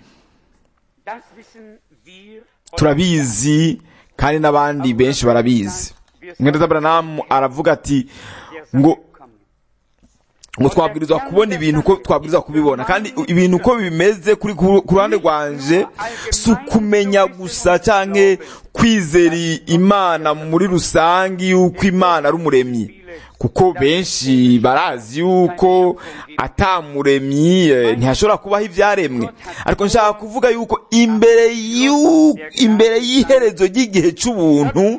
turabizi kandi n'abandi benshi barabizi mwenda Abraham aravuga ati ngo ngo twabwirizwa kubona ibintu uko twabwirizwa kubibona kandi ibintu uko bimeze kuri ku ku ruhande rwanje si ukumenya gusa canke kwizera imana muri rusange yuko imana ari umuremyi kuko benshi barazi yuko atamuremyi eh, ntihashobora kubaho ivyaremwe ariko nshaka kuvuga yuko imbere y'u- imbere y'iherezo ry'igihe c'ubuntu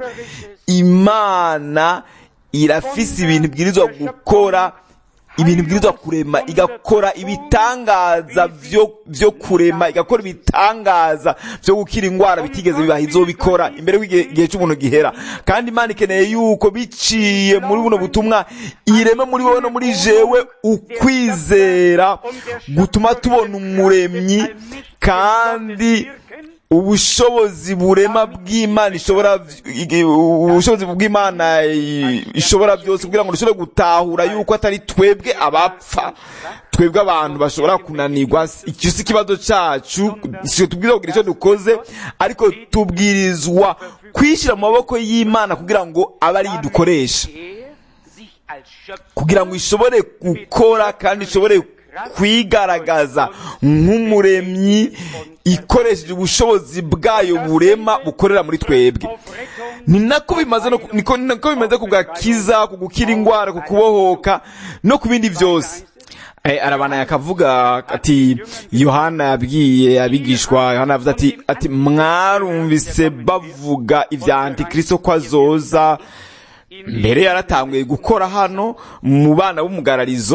imana irafise ibintu ibwirizwa gukora ibintu ibwirizwa kurema igakora ibitangaza vyo vyo kurema igakora ibitangaza vyo gukira ingwara bitigeze bibaha izobikora imbere y'igihe igihe c'umuntu gihera kandi imana ikeneye yuko biciye muri buno butumwa ireme muri wowe no muri jewe ukwizera gutuma tubona umuremyi kandi ubushobozi burema bw'imana ishobora igi- ubushobozi bw'imana i- ishobora byose kugira ngo dushobore gutahura yuko atari twebwe abapfa twebwe abantu bashobora kunanirwa icyo si ikibazo cyacu si tubwirizwa kugira icyo dukoze ariko tubwirizwa kwishyira mu maboko y'imana kugira ngo abe ariyo dukoresha kugira ngo ishobore gukora kandi ishobore kwigaragaza nk'umuremyi ikoresheje ubushobozi bwayo burema bukorera muri twebwe ni nako bimaze no ku- niko nako bimeze ku gakiza ku gukira indwara ku kubohoka no ku bindi byose Eh, arabana yakavuga ati yohana yabwiye abigishwa yohana yavuze ati ati mwarumvise bavuga ibya antikristo ko azoza mbere yaratanguye gukora hano mu bana b'umugararizo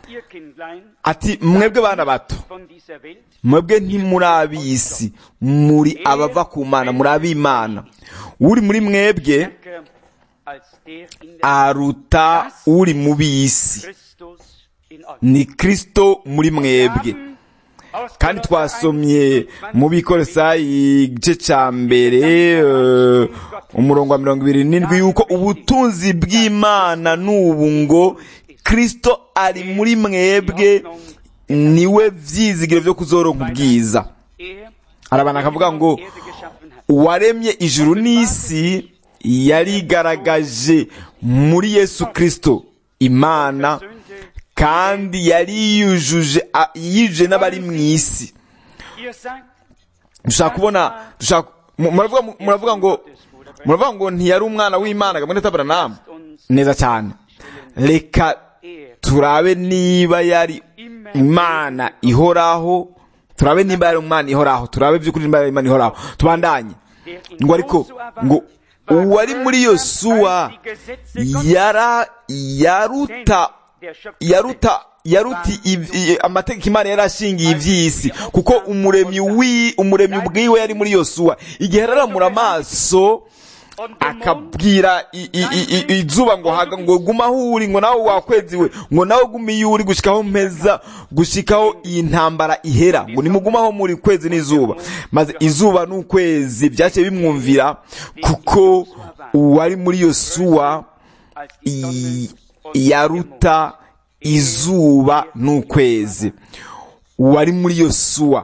ihr Kindlein ati mwebwe bana bato von dieser Welt, mwebwe ntimuri ab'isi muri abava ku mana muri ab'imana uri muri mwebwe stärker als der in der aruta uri mu b'isi Christus in euch. ni kristo muri mwebwe kandi twasomye mu bikorosayi igice cya mbere eh, umurongo wa mirongo ibiri n'indwi yuko ubutunzi bw'imana n'ubu ngo kristo ari muri mwebwe niwe vyizigiro vyo kuzoronka ubwiza hari abantu bakavuga ngo uwaremye ijuru n'isi yarigaragaje muri yesu kristo imana kandi yari yujuje a- yijuje n'abari mu isi dushaka kubona dushaka mu- muravuga muravuga ngo muravuga ngo ntiyari umwana w'imana gamwe n'atabaranamu neza cyane reka turabe niba yari imana ihoraho turabe niba yari umwana ihoraho turabe by'ukuri niba yari imana ihoraho tubandanye ngo ariko ngo uwari muri yosuwa yara yaruta yaruta yaruta iv- i- amategeko imana yari ashingiye iby'isi kuko umuremyi wi umuremyi ubwiwe yari muri yosuwa igihe yararamura amaso akabwira i- i- i- i- izuba ngo haga ngo guma aho uri ngo nawe wakweziwe ngo nawe gume iyo uri gushikaho mpeza gushikaho iyi ntambara ihera ngo nimuguma aho muri kwezi n'izuba maze izuba n'ukwezi byaciye bimwumvira kuko uwari muri yosuwa i- yaruta izuba n'ukwezi uwari muri yosuwa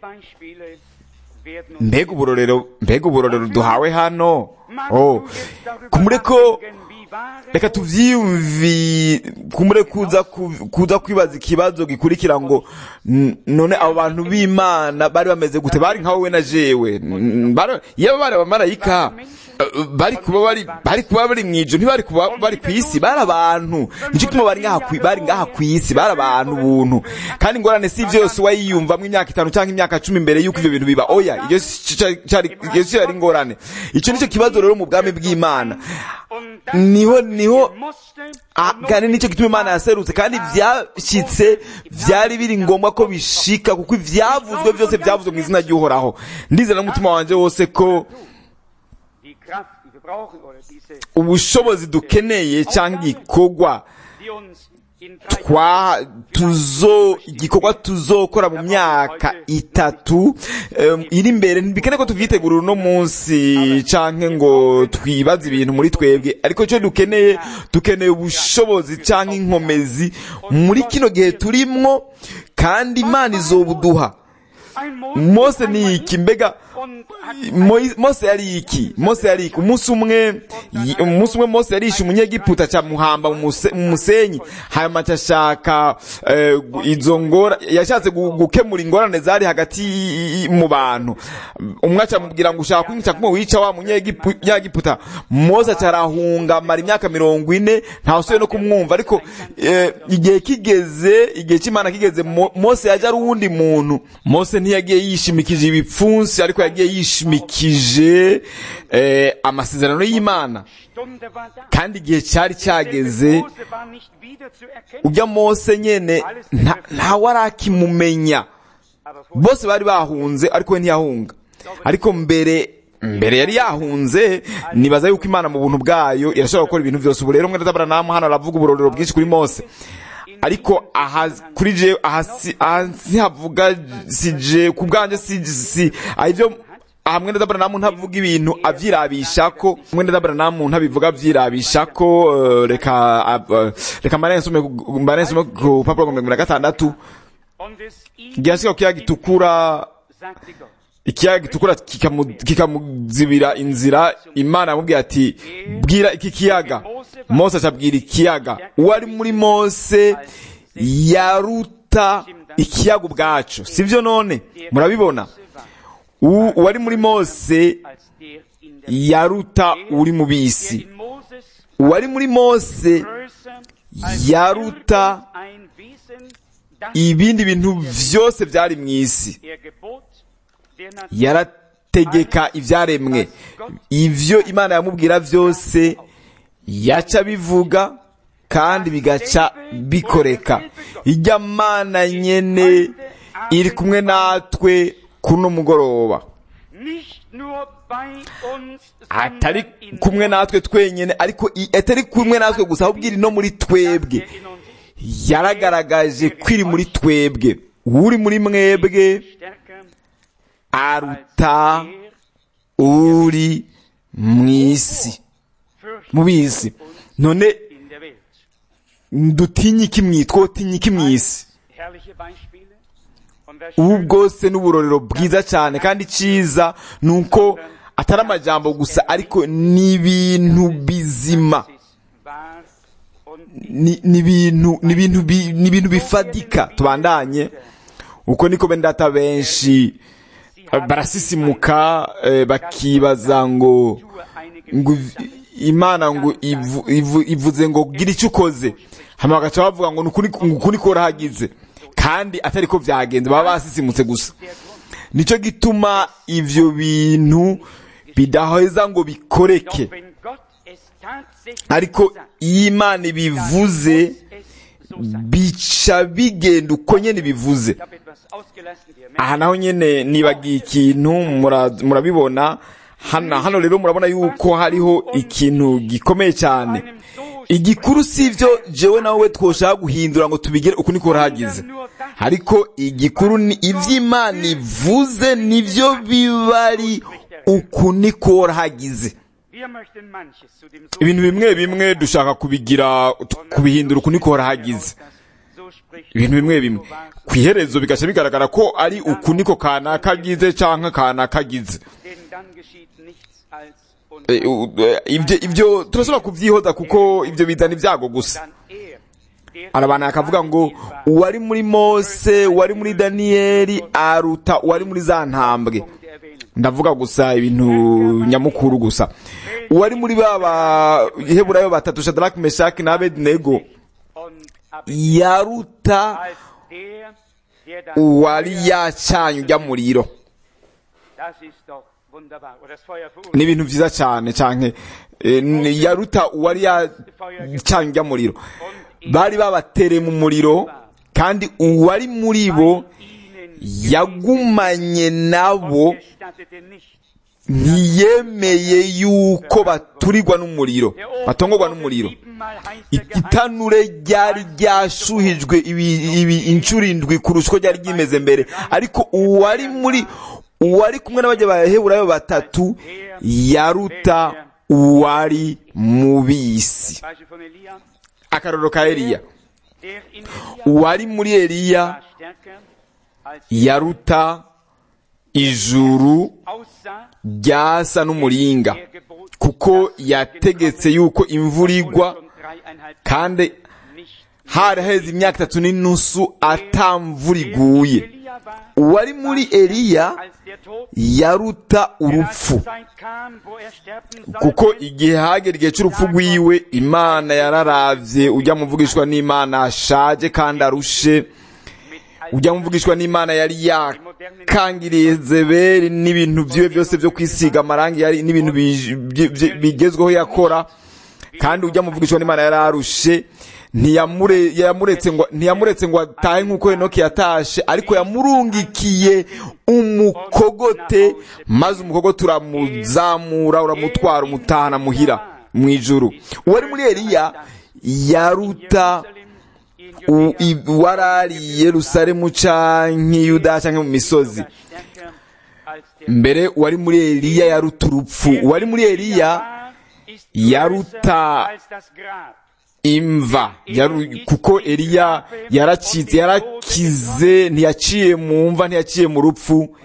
mbega uburorero mbega uburorero duhawe hano oh kumure ko reka tuvyiyumvi kumure kuza ku- kuza kwibaza ikibazo gikurikira ngo n- none abo bantu b'imana bari bameze gute bari nka wowe na jewe N- bari- iyo bari abamarayika eh, bari kuba bari bari kuba bari mw'ijuru ntibari kuba bari ku isi bari abantu nicyo gituma bari ngaha ku- bari ngaha ku isi bari abantu buntu kandi ingorane si ivyo yose wayiyumvamwo imyaka itanu cyangwa imyaka cumi mbere y'uko ivyo bintu biba oya iyo si cari- cari- iyo si yari ingorane ico nicyo kibazo rero mu bwami bw'imana niho niho Ah, kandi nicyo gituma imana yaserutse kandi vyashitse vyari biri ngombwa ko bishika kuko ivyavuzwe vyose vyavuzwe mu izina ry'uhoraho ndizera n'umutima wanje wose ko ubushobozi dukeneye cyangwa igikorwa twa tuzo igikorwa tuzokora mu myaka itatu em, iri imbere ntibikene ko tuvyitegurira uno munsi canke ngo twibaze ibintu muri twebwe ariko icyo dukeneye dukeneye ubushobozi canke inkomezi muri kino gihe turimwo kandi imana izobuduha mose ni iki mbega Moi- mose yari iki mose yari iki umunsi umwe yi- umunsi umwe mose yarishe umunyegiputa ca muhamba mu muse- mu musenyi hanyuma acashaka eh, gu- izo ngora yashatse gu- gukemura ingorane zari hagati y- y- mu bantu umwe acamubwira ngo ushaka kwica kumwe wica wa munyegipu- munyegiputa mose acarahunga amara imyaka mirongo ine ntawusubiye no kumwumva ariko eh, igihe kigeze igihe c'imana kigeze Mo- mose yaje ari uwundi muntu mose ntiyagiye yishimikije ibipfunsi ariko yagiye yishimikije eh, amasezerano y'imana kandi igihe cyari cyageze ujya mose nyene nta- ntawe arakimumenya bose bari bahunze ariko we ntiyahunga ariko mbere mbere yari yahunze nibaza yuko imana mu buntu bwayo irashobora gukora ibintu byose ubu rero mwene z'abaranamu hano aravuga uburorero bwinshi kuri mose ariko aha kuri je aha si aha sihavuga si je ku bwanjye si si aha ibyo aha mwene z'abaranamu ntavuga ibintu avyirabisha ko mwene z'abaranamu ntabivuga avyirabisha ko eh, reka eh, reka mbare nsome ku- mbare nsome ku papuro mirongo ibiri na gatandatu igihe hasigaye ku kiyaga gitukura ikiyaga gitukura kikamu- kikamuzibira inzira imana yamubwiye ati bwira iki kiyaga mose acabwira ikiyaga uwari muri mose yaruta ikiyaga ubwacu sibyo none murabibona U- uwari muri mose yaruta uri mu bisi uwari muri mose yaruta ibindi bintu byose byari mu isi yarategeka ibyaremwe ibyo imana yamubwira byose yaca bivuga kandi bigaca bikoreka ijya mana nyene iri kumwe natwe kuno mugoroba nicht nur bei uns, atari sondern in kumwe natwe twenyene ariko i- atari kumwe natwe gusa ahubwo iri no muri twebwe er in uns ist. yaragaragaje ko iri muri twebwe uri muri mwebwe stärker aruta als der uri mu isi fürchtet mu bisi none in der Welt. dutinye iki mwi twotinye iki mu isi Herrliche Beispiele. Und das ubu Schöne bwose n'uburorero bwiza cyane kandi cyiza ni uko atari amajambo gusa ariko ni ibintu bizima ist wahr und ni ni ibintu ni ibintu bi- ni ibintu bifadika tubandanye uko niko bendata benshi eh, barasisimuka eh, bakibaza ngo tue einige ngo iv- imana ngo ivu- ivu- ivuze ngo gira icyo ukoze hanyuma bagaca bavuga ngo ni ukuri ngo ukuri korahagize kandi atari ko byagenze baba basisimutse gusa nicyo gituma ivyo bintu bidaheza ngo bikoreke Doch wenn Gott es tatsächlich ariko sagt, iyo imana ibivuze es so sein. bica bigenda uko nyene bivuze Ich habe etwas ausgelassen, ihr aha merkt, naho nyene nibagiye ikintu mura- murabibona hano hano rero murabona yuko hariho ikintu gikomeye cyane einem so igikuru si ivyo jewe nawe twoshaka guhindura ngo tubigere uku niko rahagize nur das, ariko igikuru ni ivy'imana ivuze nivyo biba ari uku niko rahagize wir möchten manches zu dem so ibintu bimwe bimwe dushaka kubigira kubihindura uku niko rahagize so spricht ibintu bimwe bimwe ku iherezo bigaca bigaragara ko ari uku niko kanaka agize canke kanaka agize denn dann geschieht nichts als und Eh, u- eh, ibyo ibyo turashobora kubyihoza kuko ibyo bizana ibyago gusa dann er, der arabana akavuga ngo uwari muri mose uwari muri daniyeli aruta uwari muri za ntambwe Punkt erwähnen. ndavuga gusa ibintu nyamukuru gusa uwari muri ba baheburayo batatu shadaraki meshaki na abedinego Und ab yaruta als der, der das uwari Feuer, yacanye ujya muriro das ist doch wunderbar. Oder das Feuer ni verursacht. ibintu vyiza cyane canke eh, ni- yaruta uwari yacanye ujya muriro bari babatereye mu muriro kandi uwari muri bo ihnen yagumanye nabo gestattete nicht. ntiyemeye yuko baturirwa n'umuriro batongorwa n'umuriro Siebenmal heißt er geheilt. igitanure ryari ryashuhijwe ibi- ibi inshuro indwi kurusha uko ryari ryimeze mbere ariko uwari muri uwari kumwe n'abajya baheburayo batatu yaruta uwari mu bisi Beispiel von Elia, akarorero ka eliya der in Elia uwari muri eliya war stärker als yaruta ijuru aussah, ryasa n'umuringa er gebot, kuko yategetse yuko imvura igwa schon dreieinhalb kandi nicht. hari haheze imyaka itatu n'inusu atamvura iguye Elia war, uwari muri eliya als der Tod yaruta urupfu Als die Zeit kam, wo er sterben sollte, kuko igihe hagera igihe cy'urupfu rwiwe imana yararavye ujya muvugishwa n'imana ashaje kandi arushe mit all ujya muvugishwa n'imana yari yakangiriye zeberi n'ibintu vyiwe byose vyo kwisiga amarangi yari n'ibintu bi- bi- bi- bigezweho yakora kandi ujya muvugishwa n'imana yari arushe ntiyamure yamuretse ngo ntiyamuretse ngo atahe nk'uko henoki yatashe ariko yamurungikiye umukogote maze umukogote uramuzamura uramutwara umutahana muhira mu ijuru uwari muri eliya yaruta Jerusalem, in u- i- warari i yerusalemu canke yuda canke mu misozi stärker als der mbere uwari muri eliya yaruta urupfu uwari muri eliya war, ist yaruta größer als das Grab. imva yaru- kuko eliya yaracitse yarakize ntiyaciye mu mva ntiyaciye mu rupfu Wo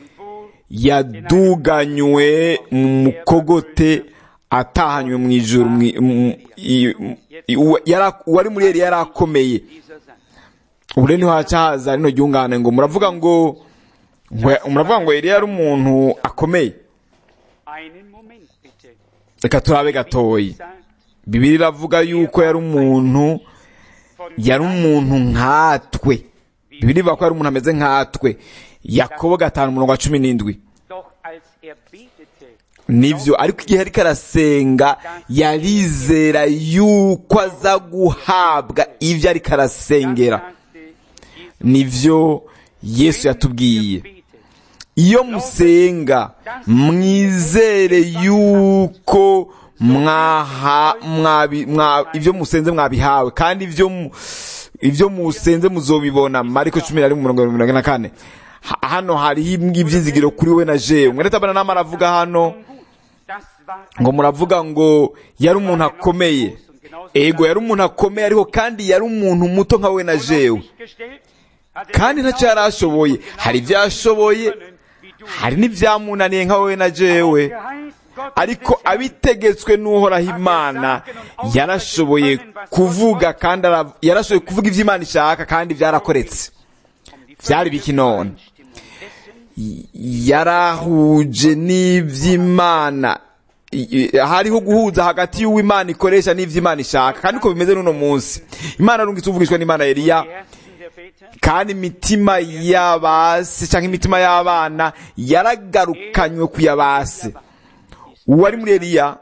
yaduganywe mu mukogote atahanywe mu ijuru mwi- mu- i- i- uwa- yara- uwari muri eliya yari akomeye dieser Satz. ubu rero niho haca haza rino ryungane ngo muravuga ngo ngo- muravuga ngo eliya yari umuntu akomeye Einen Moment bitte. reka turabe gatoyi Sagt bibiri iravuga yuko yari umuntu von yari umuntu nkatwe bibiri ivuga ko yari umuntu ameze nkatwe yakobo gatanu umurongo wa cumi n'indwi Doch als er betete, nivyo ariko igihe ariko arasenga yarizera yuko aza guhabwa ivyo ariko arasengera nivyo yesu yatubwiye iyo musenga mwizere yuko mwaha mwabi mwa ibyo musenze mwabihawe kandi ibyo mu- ibyo musenze muzobibona mariko cumi na rimwe mirongo mirongo na kane Ha- hano hariho ibyizigiro kuri we na jewe mwereta bana nama aravuga hano ngo muravuga ngo yari umuntu akomeye ego yari umuntu akomeye ariko kandi yari umuntu muto nka we na jewe kandi ntacyo yari ashoboye hari ibyo yashoboye hari n'ibyamunaniye nka we na jewe ariko abitegetswe n'uhoraho imana yarashoboye kuvuga kandi ara- yarashoboye kuvuga ibyo imana ishaka kandi byarakoretse byari biki none Y- yarahuje n'iby'imana I- i- hariho guhuza hagati y'uw'imana ikoresha n'iby'imana ishaka kandi uko bimeze n'uno munsi imana arungitse uvugishwa n'imana eliya kandi imitima y'abasi cyangwa imitima y'abana yaragarukanywe ku yabase uwari muri eliya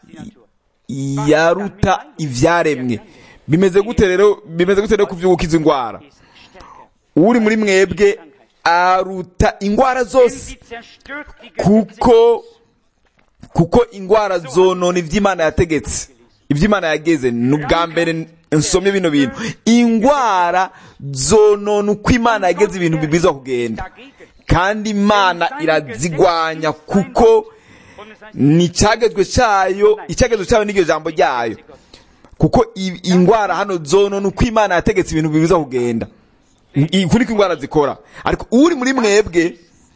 yaruta ibyaremwe bimeze gute rero bimeze gute rero kubyukiza indwara uri muri mwebwe aruta indwara zose kuko kuko indwara zonona iby'imana yategetse iby'imana yageze ni ubwa mbere nsomye bino bintu indwara zonona uko imana yageze ibintu bibiza kugenda kandi imana irazigwanya kuko ni icyagezwe cyayo icyagezwe cyayo n'iryo jambo ryayo kuko i- indwara hano zonona uko imana yategetse ibintu bibiza kugenda I- uku niko indwara zikora ariko uri muri mwebwe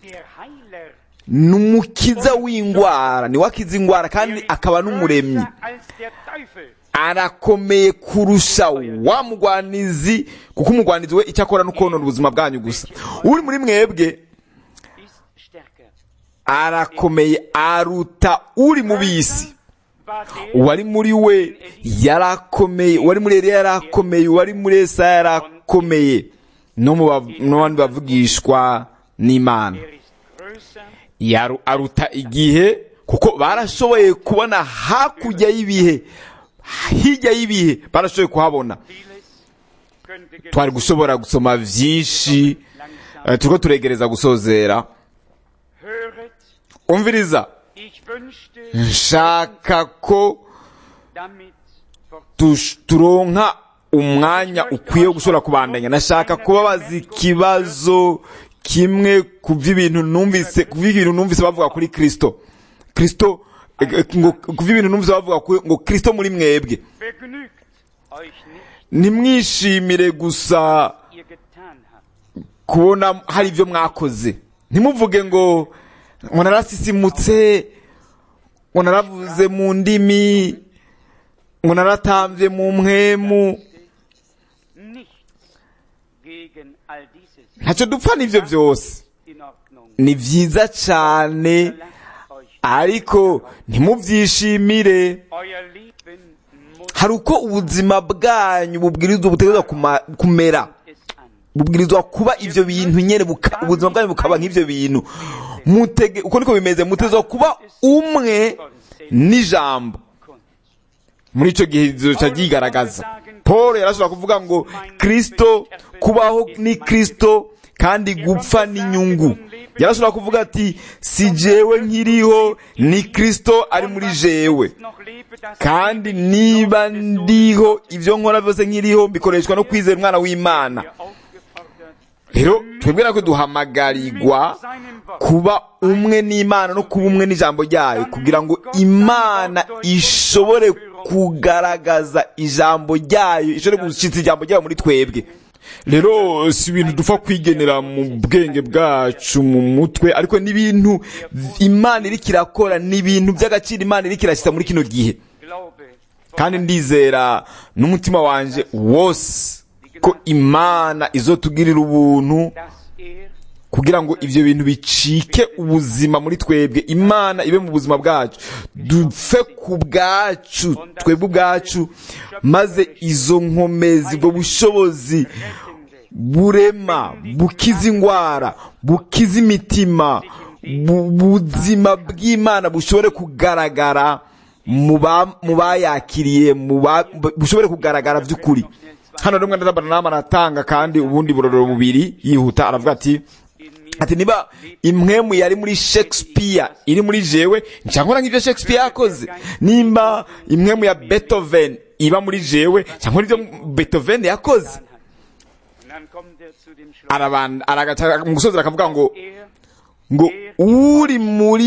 ni umukiza w'indwara ni we akiza indwara kandi akaba n'umuremyi arakomeye kurusha wa mugwanizi kuko umugwanizi we icyo akora ni ukonona ubuzima bwanyu gusa uri muri mwebwe arakomeye aruta uri mu bisi uwari muri we yarakomeye uwari muri Eliya yarakomeye uwari muri Esa yarakomeye no mu bav- no mu bandi bavugishwa n'imana Yaru- aruta igihe kuko barashoboye kubona hakurya y'ibihe hirya y'ibihe barashoboye kuhabona twari gushobora gusoma byinshi eh, turiko turegereza gusozera umviriza nshaka ko tush- turonka umwanya ukwiye wo gushobora kubandanya nashaka kubabaza ikibazo kimwe ku by'ibintu numvise ku by'ibintu numvise bavuga kuri kristo kristo eh, eh, ngo ku by'ibintu numvise bavuga kuri- ngo kristo muri mwebwe Vergnügt euch nicht, ntimwishimire gusa ihr getan habt. kubona hari ibyo mwakoze ntimuvuge ngo ngo narasisimutse ngo naravuze mu ndimi ngo naratambye mu mpwemu Nichts gegen all dieses. ntacyo dupfa n'ibyo byose In Ordnung. ni byiza cyane Lasst euch ariko ntimubyishimire euer Leben muss hari uko ubuzima bwanyu bubwirizwa butegerezwa kuma- kumera es an. bubwirizwa kuba ibyo bintu nyine buka- ubuzima bwanyu bukaba nk'ibyo bintu mutege uko niko bimeze mutegerezwa kuba umwe n'ijambo Kunst. muri icyo gihe kizoca ryigaragaza paul yarashobora kuvuga ngo kristo kubaho ni kristo kandi gupfa ni inyungu yarashobora kuvuga ati si jewe nkiriho ni kristo ari muri jewe Noch lebe das kandi niba ndiho ibyo nkora byose nkiriho bikoreshwa no kwizera umwana w'imana aufgefordert, rero twebwe natwe duhamagarirwa seinem Wort kuba umwe n'imana no kuba umwe n'ijambo ryayo kugira ngo imana ishobore kugaragaza ijambo ryayo ishobore gushyitsa ijambo ryayo muri twebwe rero si ibintu dupfa kwigenera mu bwenge bwacu mu mutwe ariko n'ibintu imana iriko irakora ni ibintu by'agaciro imana iriko irashyitsa muri kino gihe Glaube, kandi ndizera n'umutima wanje wose ko imana izotugirira ubuntu dass er kugira ngo ibyo bintu bicike ubuzima muri twebwe imana ibe mu buzima bwacu dupfe ku bwacu twebwe ubwacu maze izo nkomezi ubwo bushobozi burema bukiza indwara bukiza imitima bu- buzima bw'imana bushobore kugaragara mu ba- mu bayakiriye mu ba- bushobore kugaragara by'ukuri hano rero mwenda Branham aratanga kandi ubundi burorero bubiri yihuta aravuga ati ati niba imwemu yari muri shakespeare iri muri jewe cyangwa nk'ibyo shakespeare yakoze nimba imwemu ya beethoven iba muri jewe cyangwa ibyo beethoven yakoze Und dann kommt er zu dem Schluss. arabanda aragaca mu gusoza akavuga ngo Er, ngo uri muri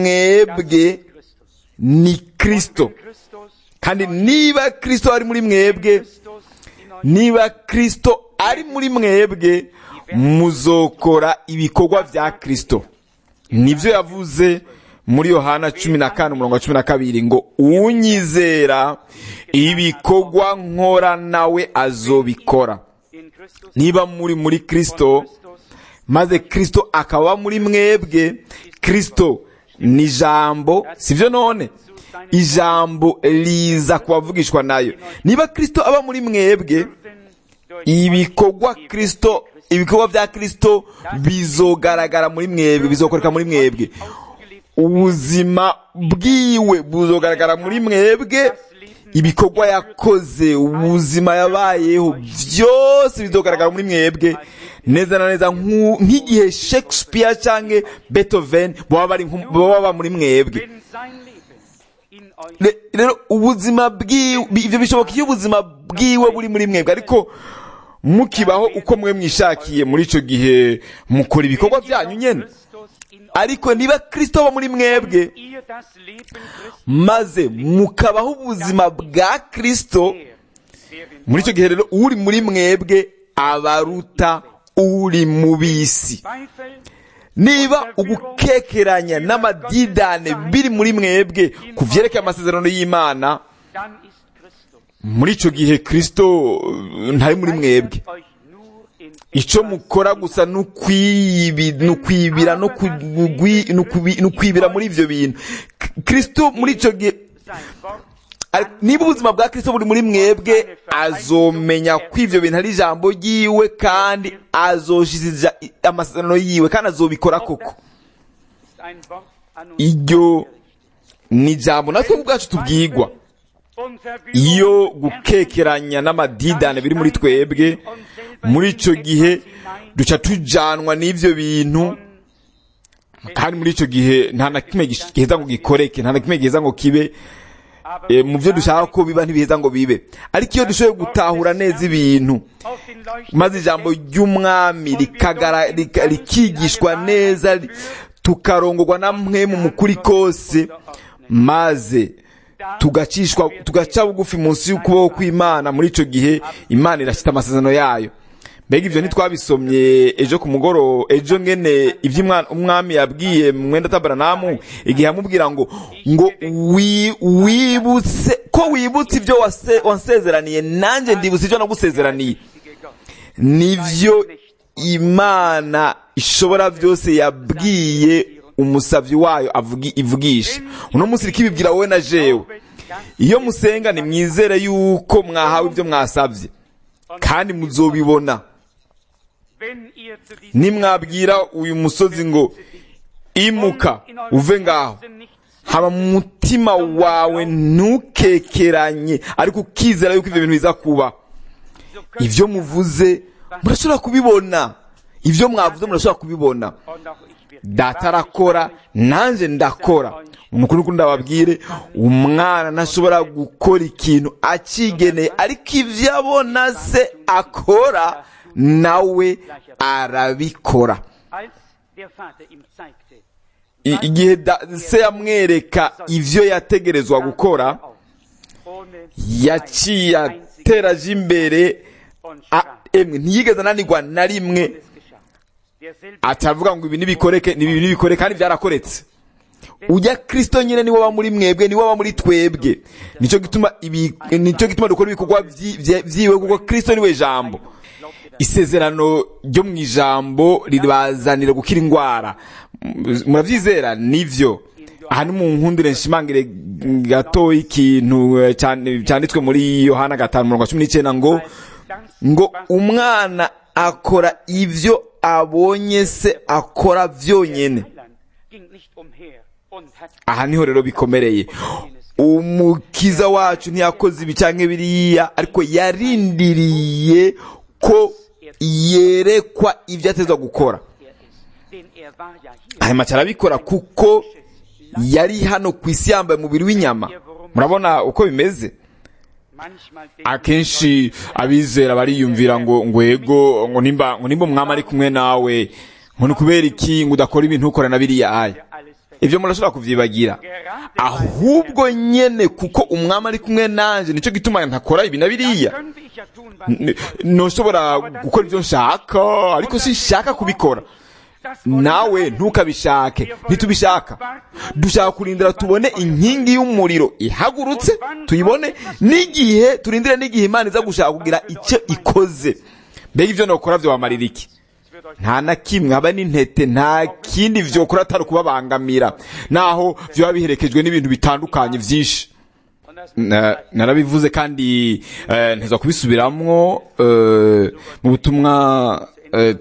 mwebwe Christus. ni kristo Christus, kandi niba kristo ari muri mwebwe Christus in euch niba kristo ari muri mwebwe muzokora ibikorwa bya kristo nibyo yavuze muri yohana cumi na kane umurongo wa cumi na kabiri ngo unyizera ibikorwa nkora nawe azobikora in Christus, niba muri muri kristo Christus, maze kristo akaba muri mwebwe kristo ni ijambo sibyo none ijambo riza kubavugishwa nayo niba kristo aba muri mwebwe denn durch ibikorwa kristo ibikorwa bya kristo bizogaragara muri mwebwe bizokoreka muri mwebwe ausgelebt ubuzima bwiwe buzogaragara muri mwebwe ibikorwa yakoze ubuzima yabayeho byose bizogaragara muri mwebwe neza na neza nk'u- nk'igihe shakespeare cyangwa beethoven baba bari nku- baba baba muri mwebwe wenn sein Leben in euch Re- rero ubuzima bwiwe bi- ibyo bishoboka iyo ubuzima bwiwe buri muri mwebwe ariko mukibaho uko mwe mwishakiye muri icyo gihe mukora ibikorwa byanyu nyine Christus in euch ariko niba kristo aba muri mwebwe ihr das Leben Christi maze mukabaho ubuzima bwa kristo der, der in muri icyo gihe rero uri muri mwebwe abaruta uri mu bisi Zweifel niba ugukekeranya n'amadidane biri muri mwebwe ku byerekeye amasezerano y'imana dann ist Christus. muri icyo gihe kristo uh, ntari muri mwebwe Euch nur in icyo mukora gusa ni ukwibi- ni ukwibira no kugwi- ni ukubi- ni ukwibira muri ibyo bintu K- kristo muri icyo gihe sein Wort Ari- niba ubuzima bwa kristo buri muri mwebwe azomenya ko ibyo bintu ari ijambo ryiwe kandi azoshiza amasezerano yiwe kandi azobikora koko ist ein Wort an uns iryo ni ijambo natwe ubwacu tubwigwa und Verwirrung iyo gukekeranya n'amadidane biri muri twebwe muri icyo gihe duca tujanwa n'ibyo bintu kandi muri icyo gihe nta na kimwe gish- giheza ngo gikoreke nta na kimwe giheza ngo kibe aber eh, mu byo dushaka ko biba ntibiheza ngo bibe ariko iyo dushoboye gutahura neza ibintu auf den Leuchten maze ijambo ry'umwami rikagara rika- rikigishwa neza ri- tukarongorwa na mwe mu mukuri kose maze tugacishwa tugaca bugufi munsi y'ukuboko kw'imana muri icyo gihe imana irashyita amasezerano yayo mbega ibyo ntitwabisomye ejo ku mugoroba ejo ngene ibyo umwa- umwami yabwiye mwenda tabaranamu igihe yamubwira ngo ngo wi- wibutse ko wibutse ibyo wase- wansezeraniye nanjye ndibutse ibyo nagusezeraniye richtige Gott. nivyo imana ishobora byose yabwiye umusavyi wayo avugi- ivugisha uno munsi iriko ibibwira wowe na jewe iyo musenga ni mwizere yuko mwahawe ibyo mwasavye kandi muzobibona Wenn ihr zu diesem nimwabwira uyu musozi ngo imuka uve ngaho haba mu mutima wawe ntukekeranye ariko ukizera yuko ivyo bintu biza kuba so könnt ivyo muvuze murashobora kubibona ivyo mwavuze murashobora kubibona und auch ich werde data arakora nanjye ndakora umukuru ukunda ndababwire umwana ntashobora gukora ikintu akigeneye ariko ibyo abona se akora nawe arabikora als der Vater ihm zeigte, I- igihe da- se yamwereka ivyo yategerezwa gukora ohne yaciye atera aje imbere und a- sprach, emwe ntiyigeze ananirwa na rimwe es geschah. Derselbe atavuga ngo ibi nibikoreke ni ibi nibikore kandi byarakoretse ujya kristo nyine niwe aba muri mwebwe niwe aba muri twebwe nicyo gituma ibi nicyo gituma dukora ibikorwa vyi- vye- vyiwe kuko kristo niwe jambo isezerano ryo mu ijambo ribazanira gukira indwara M- muravyizera nivyo aha ni mu nkundire nshimangire gato ikintu eh, cyane- cyanditswe muri yohana gatanu mirongo cumi n'icyenda ngo das, ngo was umwana akora ivyo abonye se akora vyonyene Heiland ging nicht umher und hat aha niho rero bikomereye umukiza wacu ntiyakoze ibi cyangwa biriya ariko yarindiriye ko yerekwa ibyo atezwa gukora er ist. Denn er war ja hier. hanyuma arabikora kuko yari hano ku isi yambaye umubiri w'inyama murabona uko bimeze Manchmal denken akenshi abizera bariyumvira ngo ngo yego ngo nimba ngo nimba umwami ari kumwe nawe ngo ni kubera iki ngo udakora ibintu ukora na biriya aya wir alles vergessen. ibyo murashobora kuvyibagira ahubwo nyene kuko umwami ari kumwe nanje nico gituma ntakora ibi na biriya Könnte ich ja tun, was N- ich wollte. ntushobora gukora ibyo nshaka ariko sinshaka kubikora Das wollen nawe wir alle ntukabishake ntitubishaka dushaka kurindira tubone inkingi y'umuriro ihagurutse tuyibone n'igihe turindire n'igihe imana iza gushaka kugira icyo ikoze mbega ibyo nokora byobamarira iki Es wird euch nta na kimwe haba n'intete nta kindi vyokora atari ukubabangamira naho vyoba biherekejwe n'ibintu bitandukanye vyinshi und das Na- narabivuze kandi eh, nteza kubisubiramwo eh, mu butumwa eh,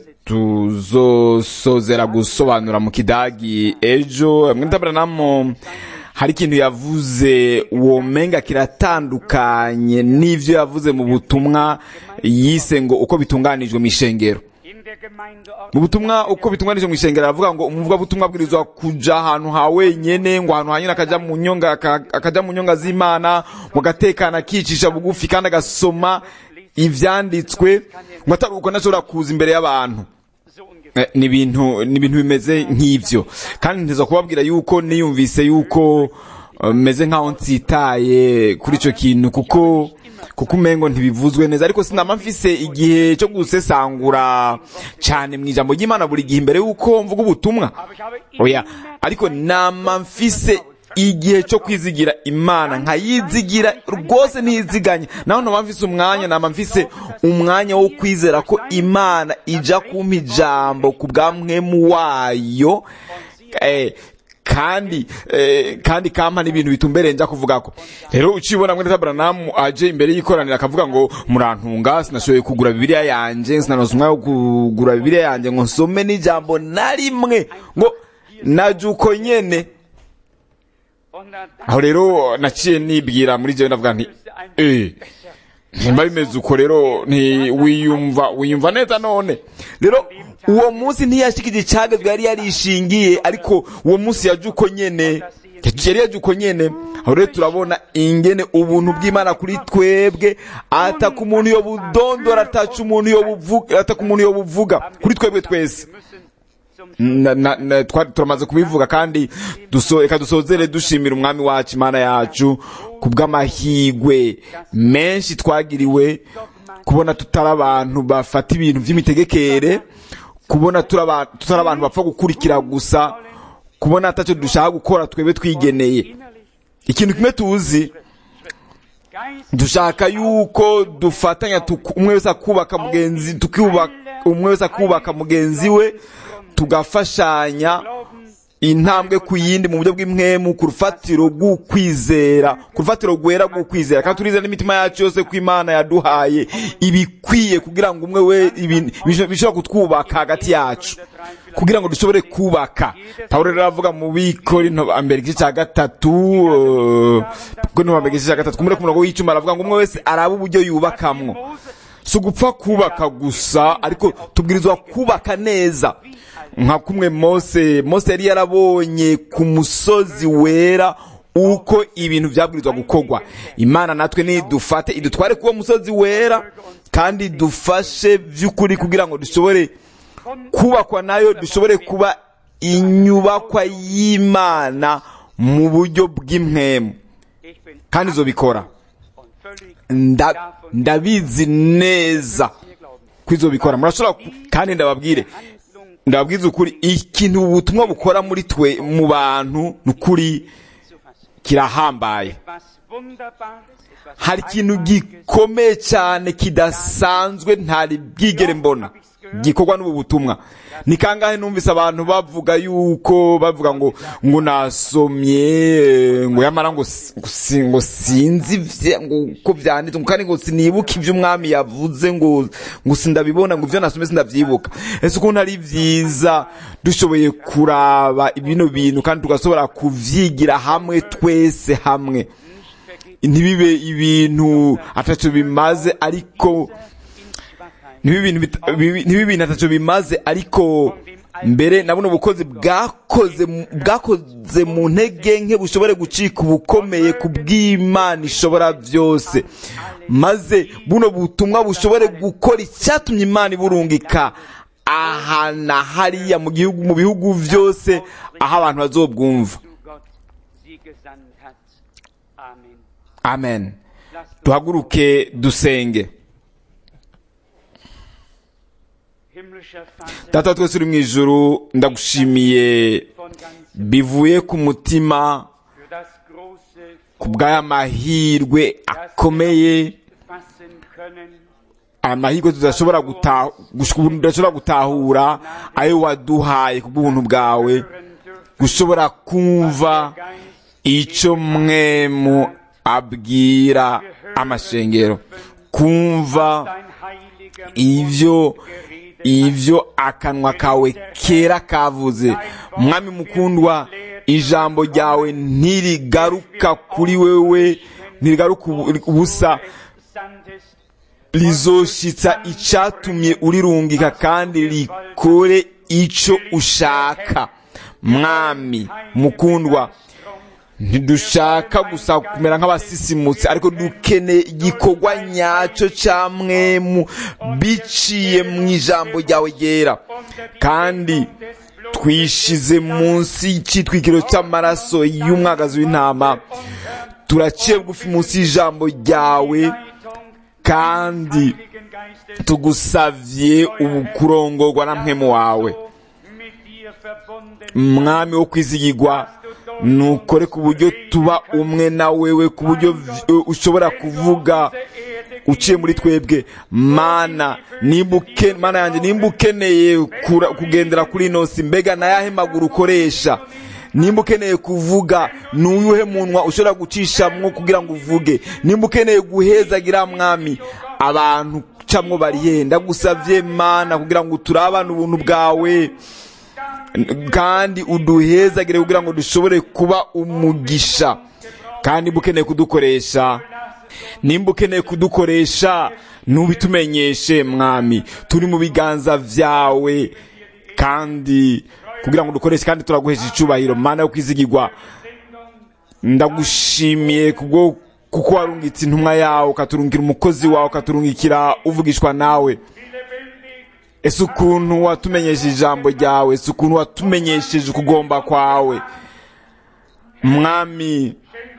tuzosozera gusobanura mu kidagi ejo mwitaburanamo hari ikintu yavuze womenga kiratandukanye n'ivyo yavuze mu butumwa yise ngo uko bitunganijwe mu ishengero in der Gemeinde mu butumwa uko bitunganije mu ishengero aravuga ngo umuvugabutumwa abwirizwa kuja ahantu ha wenyene ngo ahantu hanyine akaja mu nyonga aka- akaja mu nyonga z'imana ngo agatekana akicisha bugufi kandi agasoma ivyanditswe ngo atari uko ntashobora kuza imbere y'abantu so ungefähr. Eh, ni ibintu ni ibintu bimeze nk'ivyo kandi nteza kubabwira yuko niyumvise yuko eh, meze nkaho nsitaye kuri ico kintu kuko kuko umengo ntibivuzwe neza ariko sinama mfise igihe cyo gusesangura cane mu ijambo ry'imana buri gihe imbere yuko mvuga ubutumwa Aber ich habe oya immer ariko nama mfise igihe cyo kwizigira imana nkayizigira rwose ntiziganye naho ntaba mfise umwanya nama mfise umwanya wo kwizera ko imana ija kumpa ijambo ku bwa mwemu wayo eh, kandi eh, kandi kampa n'ibintu bitumbereye nja kuvugako rero ucibona mwene tabranamu aje imbere y'ikoraniro akavuga ngo murantunga sinashoboye kugura bibiliya yanje sinanoza umwanya wo kugura bibiliya yanje ngo nsome n'ijambo na rimwe ngo naje uko nyene und dann aho rero naciye nibwira muri jewe ndavuga nti eh nimba bimeze uko rero nti wiyumva wiyumva neza none rero uwo munsi ntiyashikije icagazwe yari yarishingiye ariko uwo munsi yaje uko nyene yari yaje uko nyene aho rero turabona ingene ubuntu bw'imana kuri twebwe ataka umuntu yo budondora ataca umuntu yo buvuga ataka umuntu yo buvuga kuri twebwe twese wir müssen zum na, na, na, twari turamaze kubivuga kandi duso, reka dusozere dushimira umwami wacu imana yacu ku bw'amahigwe menshi twagiriwe kubona tutari abantu bafata ibintu by'imitegekere kubona turi aba- tutari abantu bapfa gukurikira gusa kubona atacyo dushaka gukora twebwe twigeneye innerlich ikintu kimwe tuzi Geist dushaka yuko dufatanya tuku- umwe wese akubaka mugenzi tukubaka umwe wese akubaka mugenzi we tugafashanya glauben intambwe ku yindi mu buryo bw'imwemu ku rufatiro rw'ukwizera ku rufatiro rwera rw'ukwizera kandi turizera n'imitima yacu yose ko imana yaduhaye ibikwiye kugira ngo umwe we ibintu bishobora kutwubaka hagati yacu kugira ngo dushobore kubaka pawulo rero aravuga mu bikorinto mbere igice cya gatatu eh, bikorinto mbere igice cya gatatu kumure ku murongo w'icuma aravuga ngo umwe wese arabe uburyo yubakamwo si ugupfa kubaka gusa ariko tubwirizwa kubaka neza nka kumwe mose mose yari yarabonye ku musozi wera uko ibintu byabwirizwa gukorwa imana natwe nidufate idutware kuwo musozi wera kandi dufashe by'ukuri kugira ngo dushobore kubakwa nayo dushobore kuba inyubakwa y'imana mu buryo bw'imwemu ich bin kandi izobikora und völlig Nda- davon ndabizi neza ihr glauben. ko izobikora murashobora ku- kandi ndababwire Handlung ndababwiza ukuri ikintu ubutumwa bukora muri twe mu bantu ni ukuri zu fassen. kirahambaye Was Wunderbares, etwas hari ikintu Einmaliges, gikomeye cyane kidasanzwe ntari bwigere mbona hab ich's gikorwa n'ubu butumwa ni kangahe numvise abantu bavuga yuko bavuga ngo ngo nasomye ngo yamara ngo si- ngo sinzi ivye- ngo uko vyanditse ngo kandi ngo sinibuka ivyo umwami yavuze ngo ngo sindabibona ngo ivyo nasomye sindavyibuka ese ukuntu ari vyiza dushoboye kuraba bino bintu kandi tugasobora kuvyigira hamwe twese hamwe ntibibe ibintu ataco bimaze ariko ntibibe ibintu bita- bibi- ntibibe ibintu ataco bimaze ariko mbere na buno bukozi bwakoze mu- bwakoze mu ntege nke bushobore gucika ubukomeye ku bw'imana ishobora byose maze buno butumwa bushobore gukora icyatumye imana iburungika aha na hariya mu gihugu mu bihugu byose aho abantu bazobwumva du Gott sie gesandt hat. Amen. amen Lasst uns duhaguruke dusenge himmlischer Vater data twese uri mu ijuru ndagushimiye von ganzem bivuye ku mutima für das große ku bw'aya mahirwe akomeye fassen können, aya mahirwe tudashobora guta- gush- tudashobora gutahura ayo waduhaye ku bw'ubuntu bwawe hören dürfen, gushobora kumva Geist icyo mwemu abwira amashengero kumva dein heiliger ivyo geredet ivyo akanwa kawe kera kavuze mwami mukundwa ijambo ryawe ntirigaruka kuri wewe ntirigaruka ubu- ubusa sandest, rizoshitsa icatumye urirungika kandi rikore ico ushaka mwami mukundwa ntidushaka gusa kumera nk'abasisimutse ariko dukeneye igikorwa nyacyo ca mwemu biciye mu ijambo ryawe ryera kandi twishize munsi y'icitwikiro cy'amaraso y'umwagazi w'intama turaciye bugufi munsi y'ijambo ryawe kandi Heiligen Geistes, tugusavye ubukurongorwa na mpwemu wawe mit dir verbunden, mwami wo kwizigirwa nukore ku buryo tuba umwe na wewe ku buryo v- ushobora kuvuga Erde uciye muri twebwe mana nimba uke- mana yanjye nimba ukeneye kura- kugendera kuri ino si mbega nayahe maguru ukoresha nimba ukeneye kuvuga n'uyuhe munwa ushobora gucishamwo kugira ngo uvuge nimba ukeneye guhezagira mwami abantu camwo barihe ndagusavye mana kugira ngo turabane ubuntu bwawe kandi uduhezagire kugira ngo dushobore kuba umugisha kandi nimba ukeneye kudukoresha nimba ukeneye kudukoresha ntubitumenyeshe mwami turi mu biganza vyawe kandi kugira ngo dukoreshe kandi turaguhesha icubahiro mana yo kwizigirwa ndagushimiye kubwo kuko warungitse intumwa yawe ukaturungikira umukozi wawe ukaturungikira uvugishwa nawe ese ukuntu watumenyesheje ijambo ryawe ese ukuntu watumenyesheje ukugomba kwawe mwami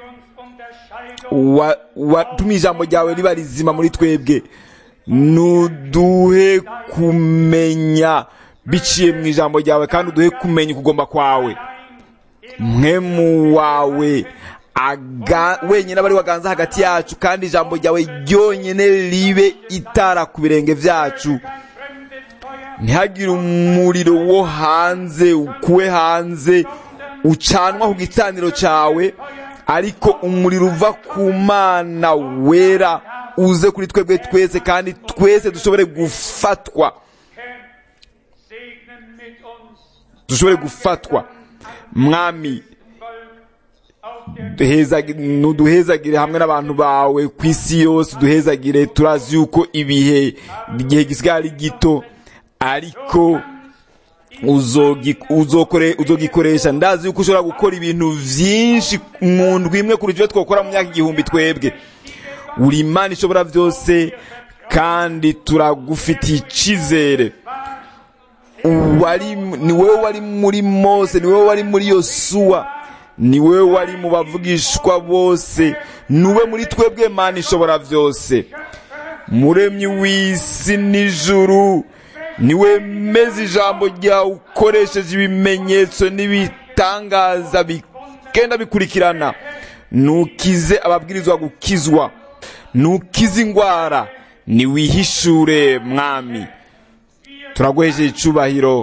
wa- watumye ijambo ryawe riba rizima muri twebwe nuduhe kumenya biciye mu ijambo ryawe kandi uduhe kumenya ukugomba kwawe mwemu wawe aga, wenyine aba ari waganza hagati yacu kandi ijambo ryawe ryonyine ribe itara ku birenge vyacu ntihagire umuriro wo hanze ukuwe hanze ucanwa ku gicaniro cyawe ariko umuriro uva ku mana wera uze kuri twebwe twese kandi twese dushobore gufatwa segne mit uns dushobore gufatwa mwami duhezagi- nuduhezagire hamwe n'abantu bawe ku isi yose duhezagire turazi yuko ibihe igihe gisigaye ari gito ariko uzogi- uzokore- uzogikoresha ndazi yuko ushobora gukora ibintu vyinshi mu ndwi imwe kurusha ibyo twakora mu myaka igihumbi twebwe uri imana ishobora byose kandi turagufitiye icizere wari ni wowe wari muri mose ni wowe wari muri yosuwa ni wowe wari mu bavugishwa bose nuwe muri twebwe mana ishobora byose muremyi w'isi n'ijuru niwe meze ijambo ryawe ukoresheje ibimenyetso n'ibitangaza bigenda bikurikirana nukize ababwirizwa gukizwa nukize indwara niwihishure mwami turaguhesheje icubahiro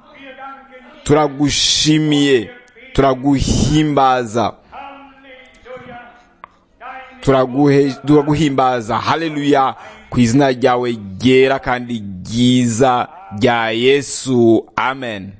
turagushimiye turaguhimbaza Turaguhe- turaguhimbaza haleluya ku izina ryawe ryera kandi ryiza rya yesu amen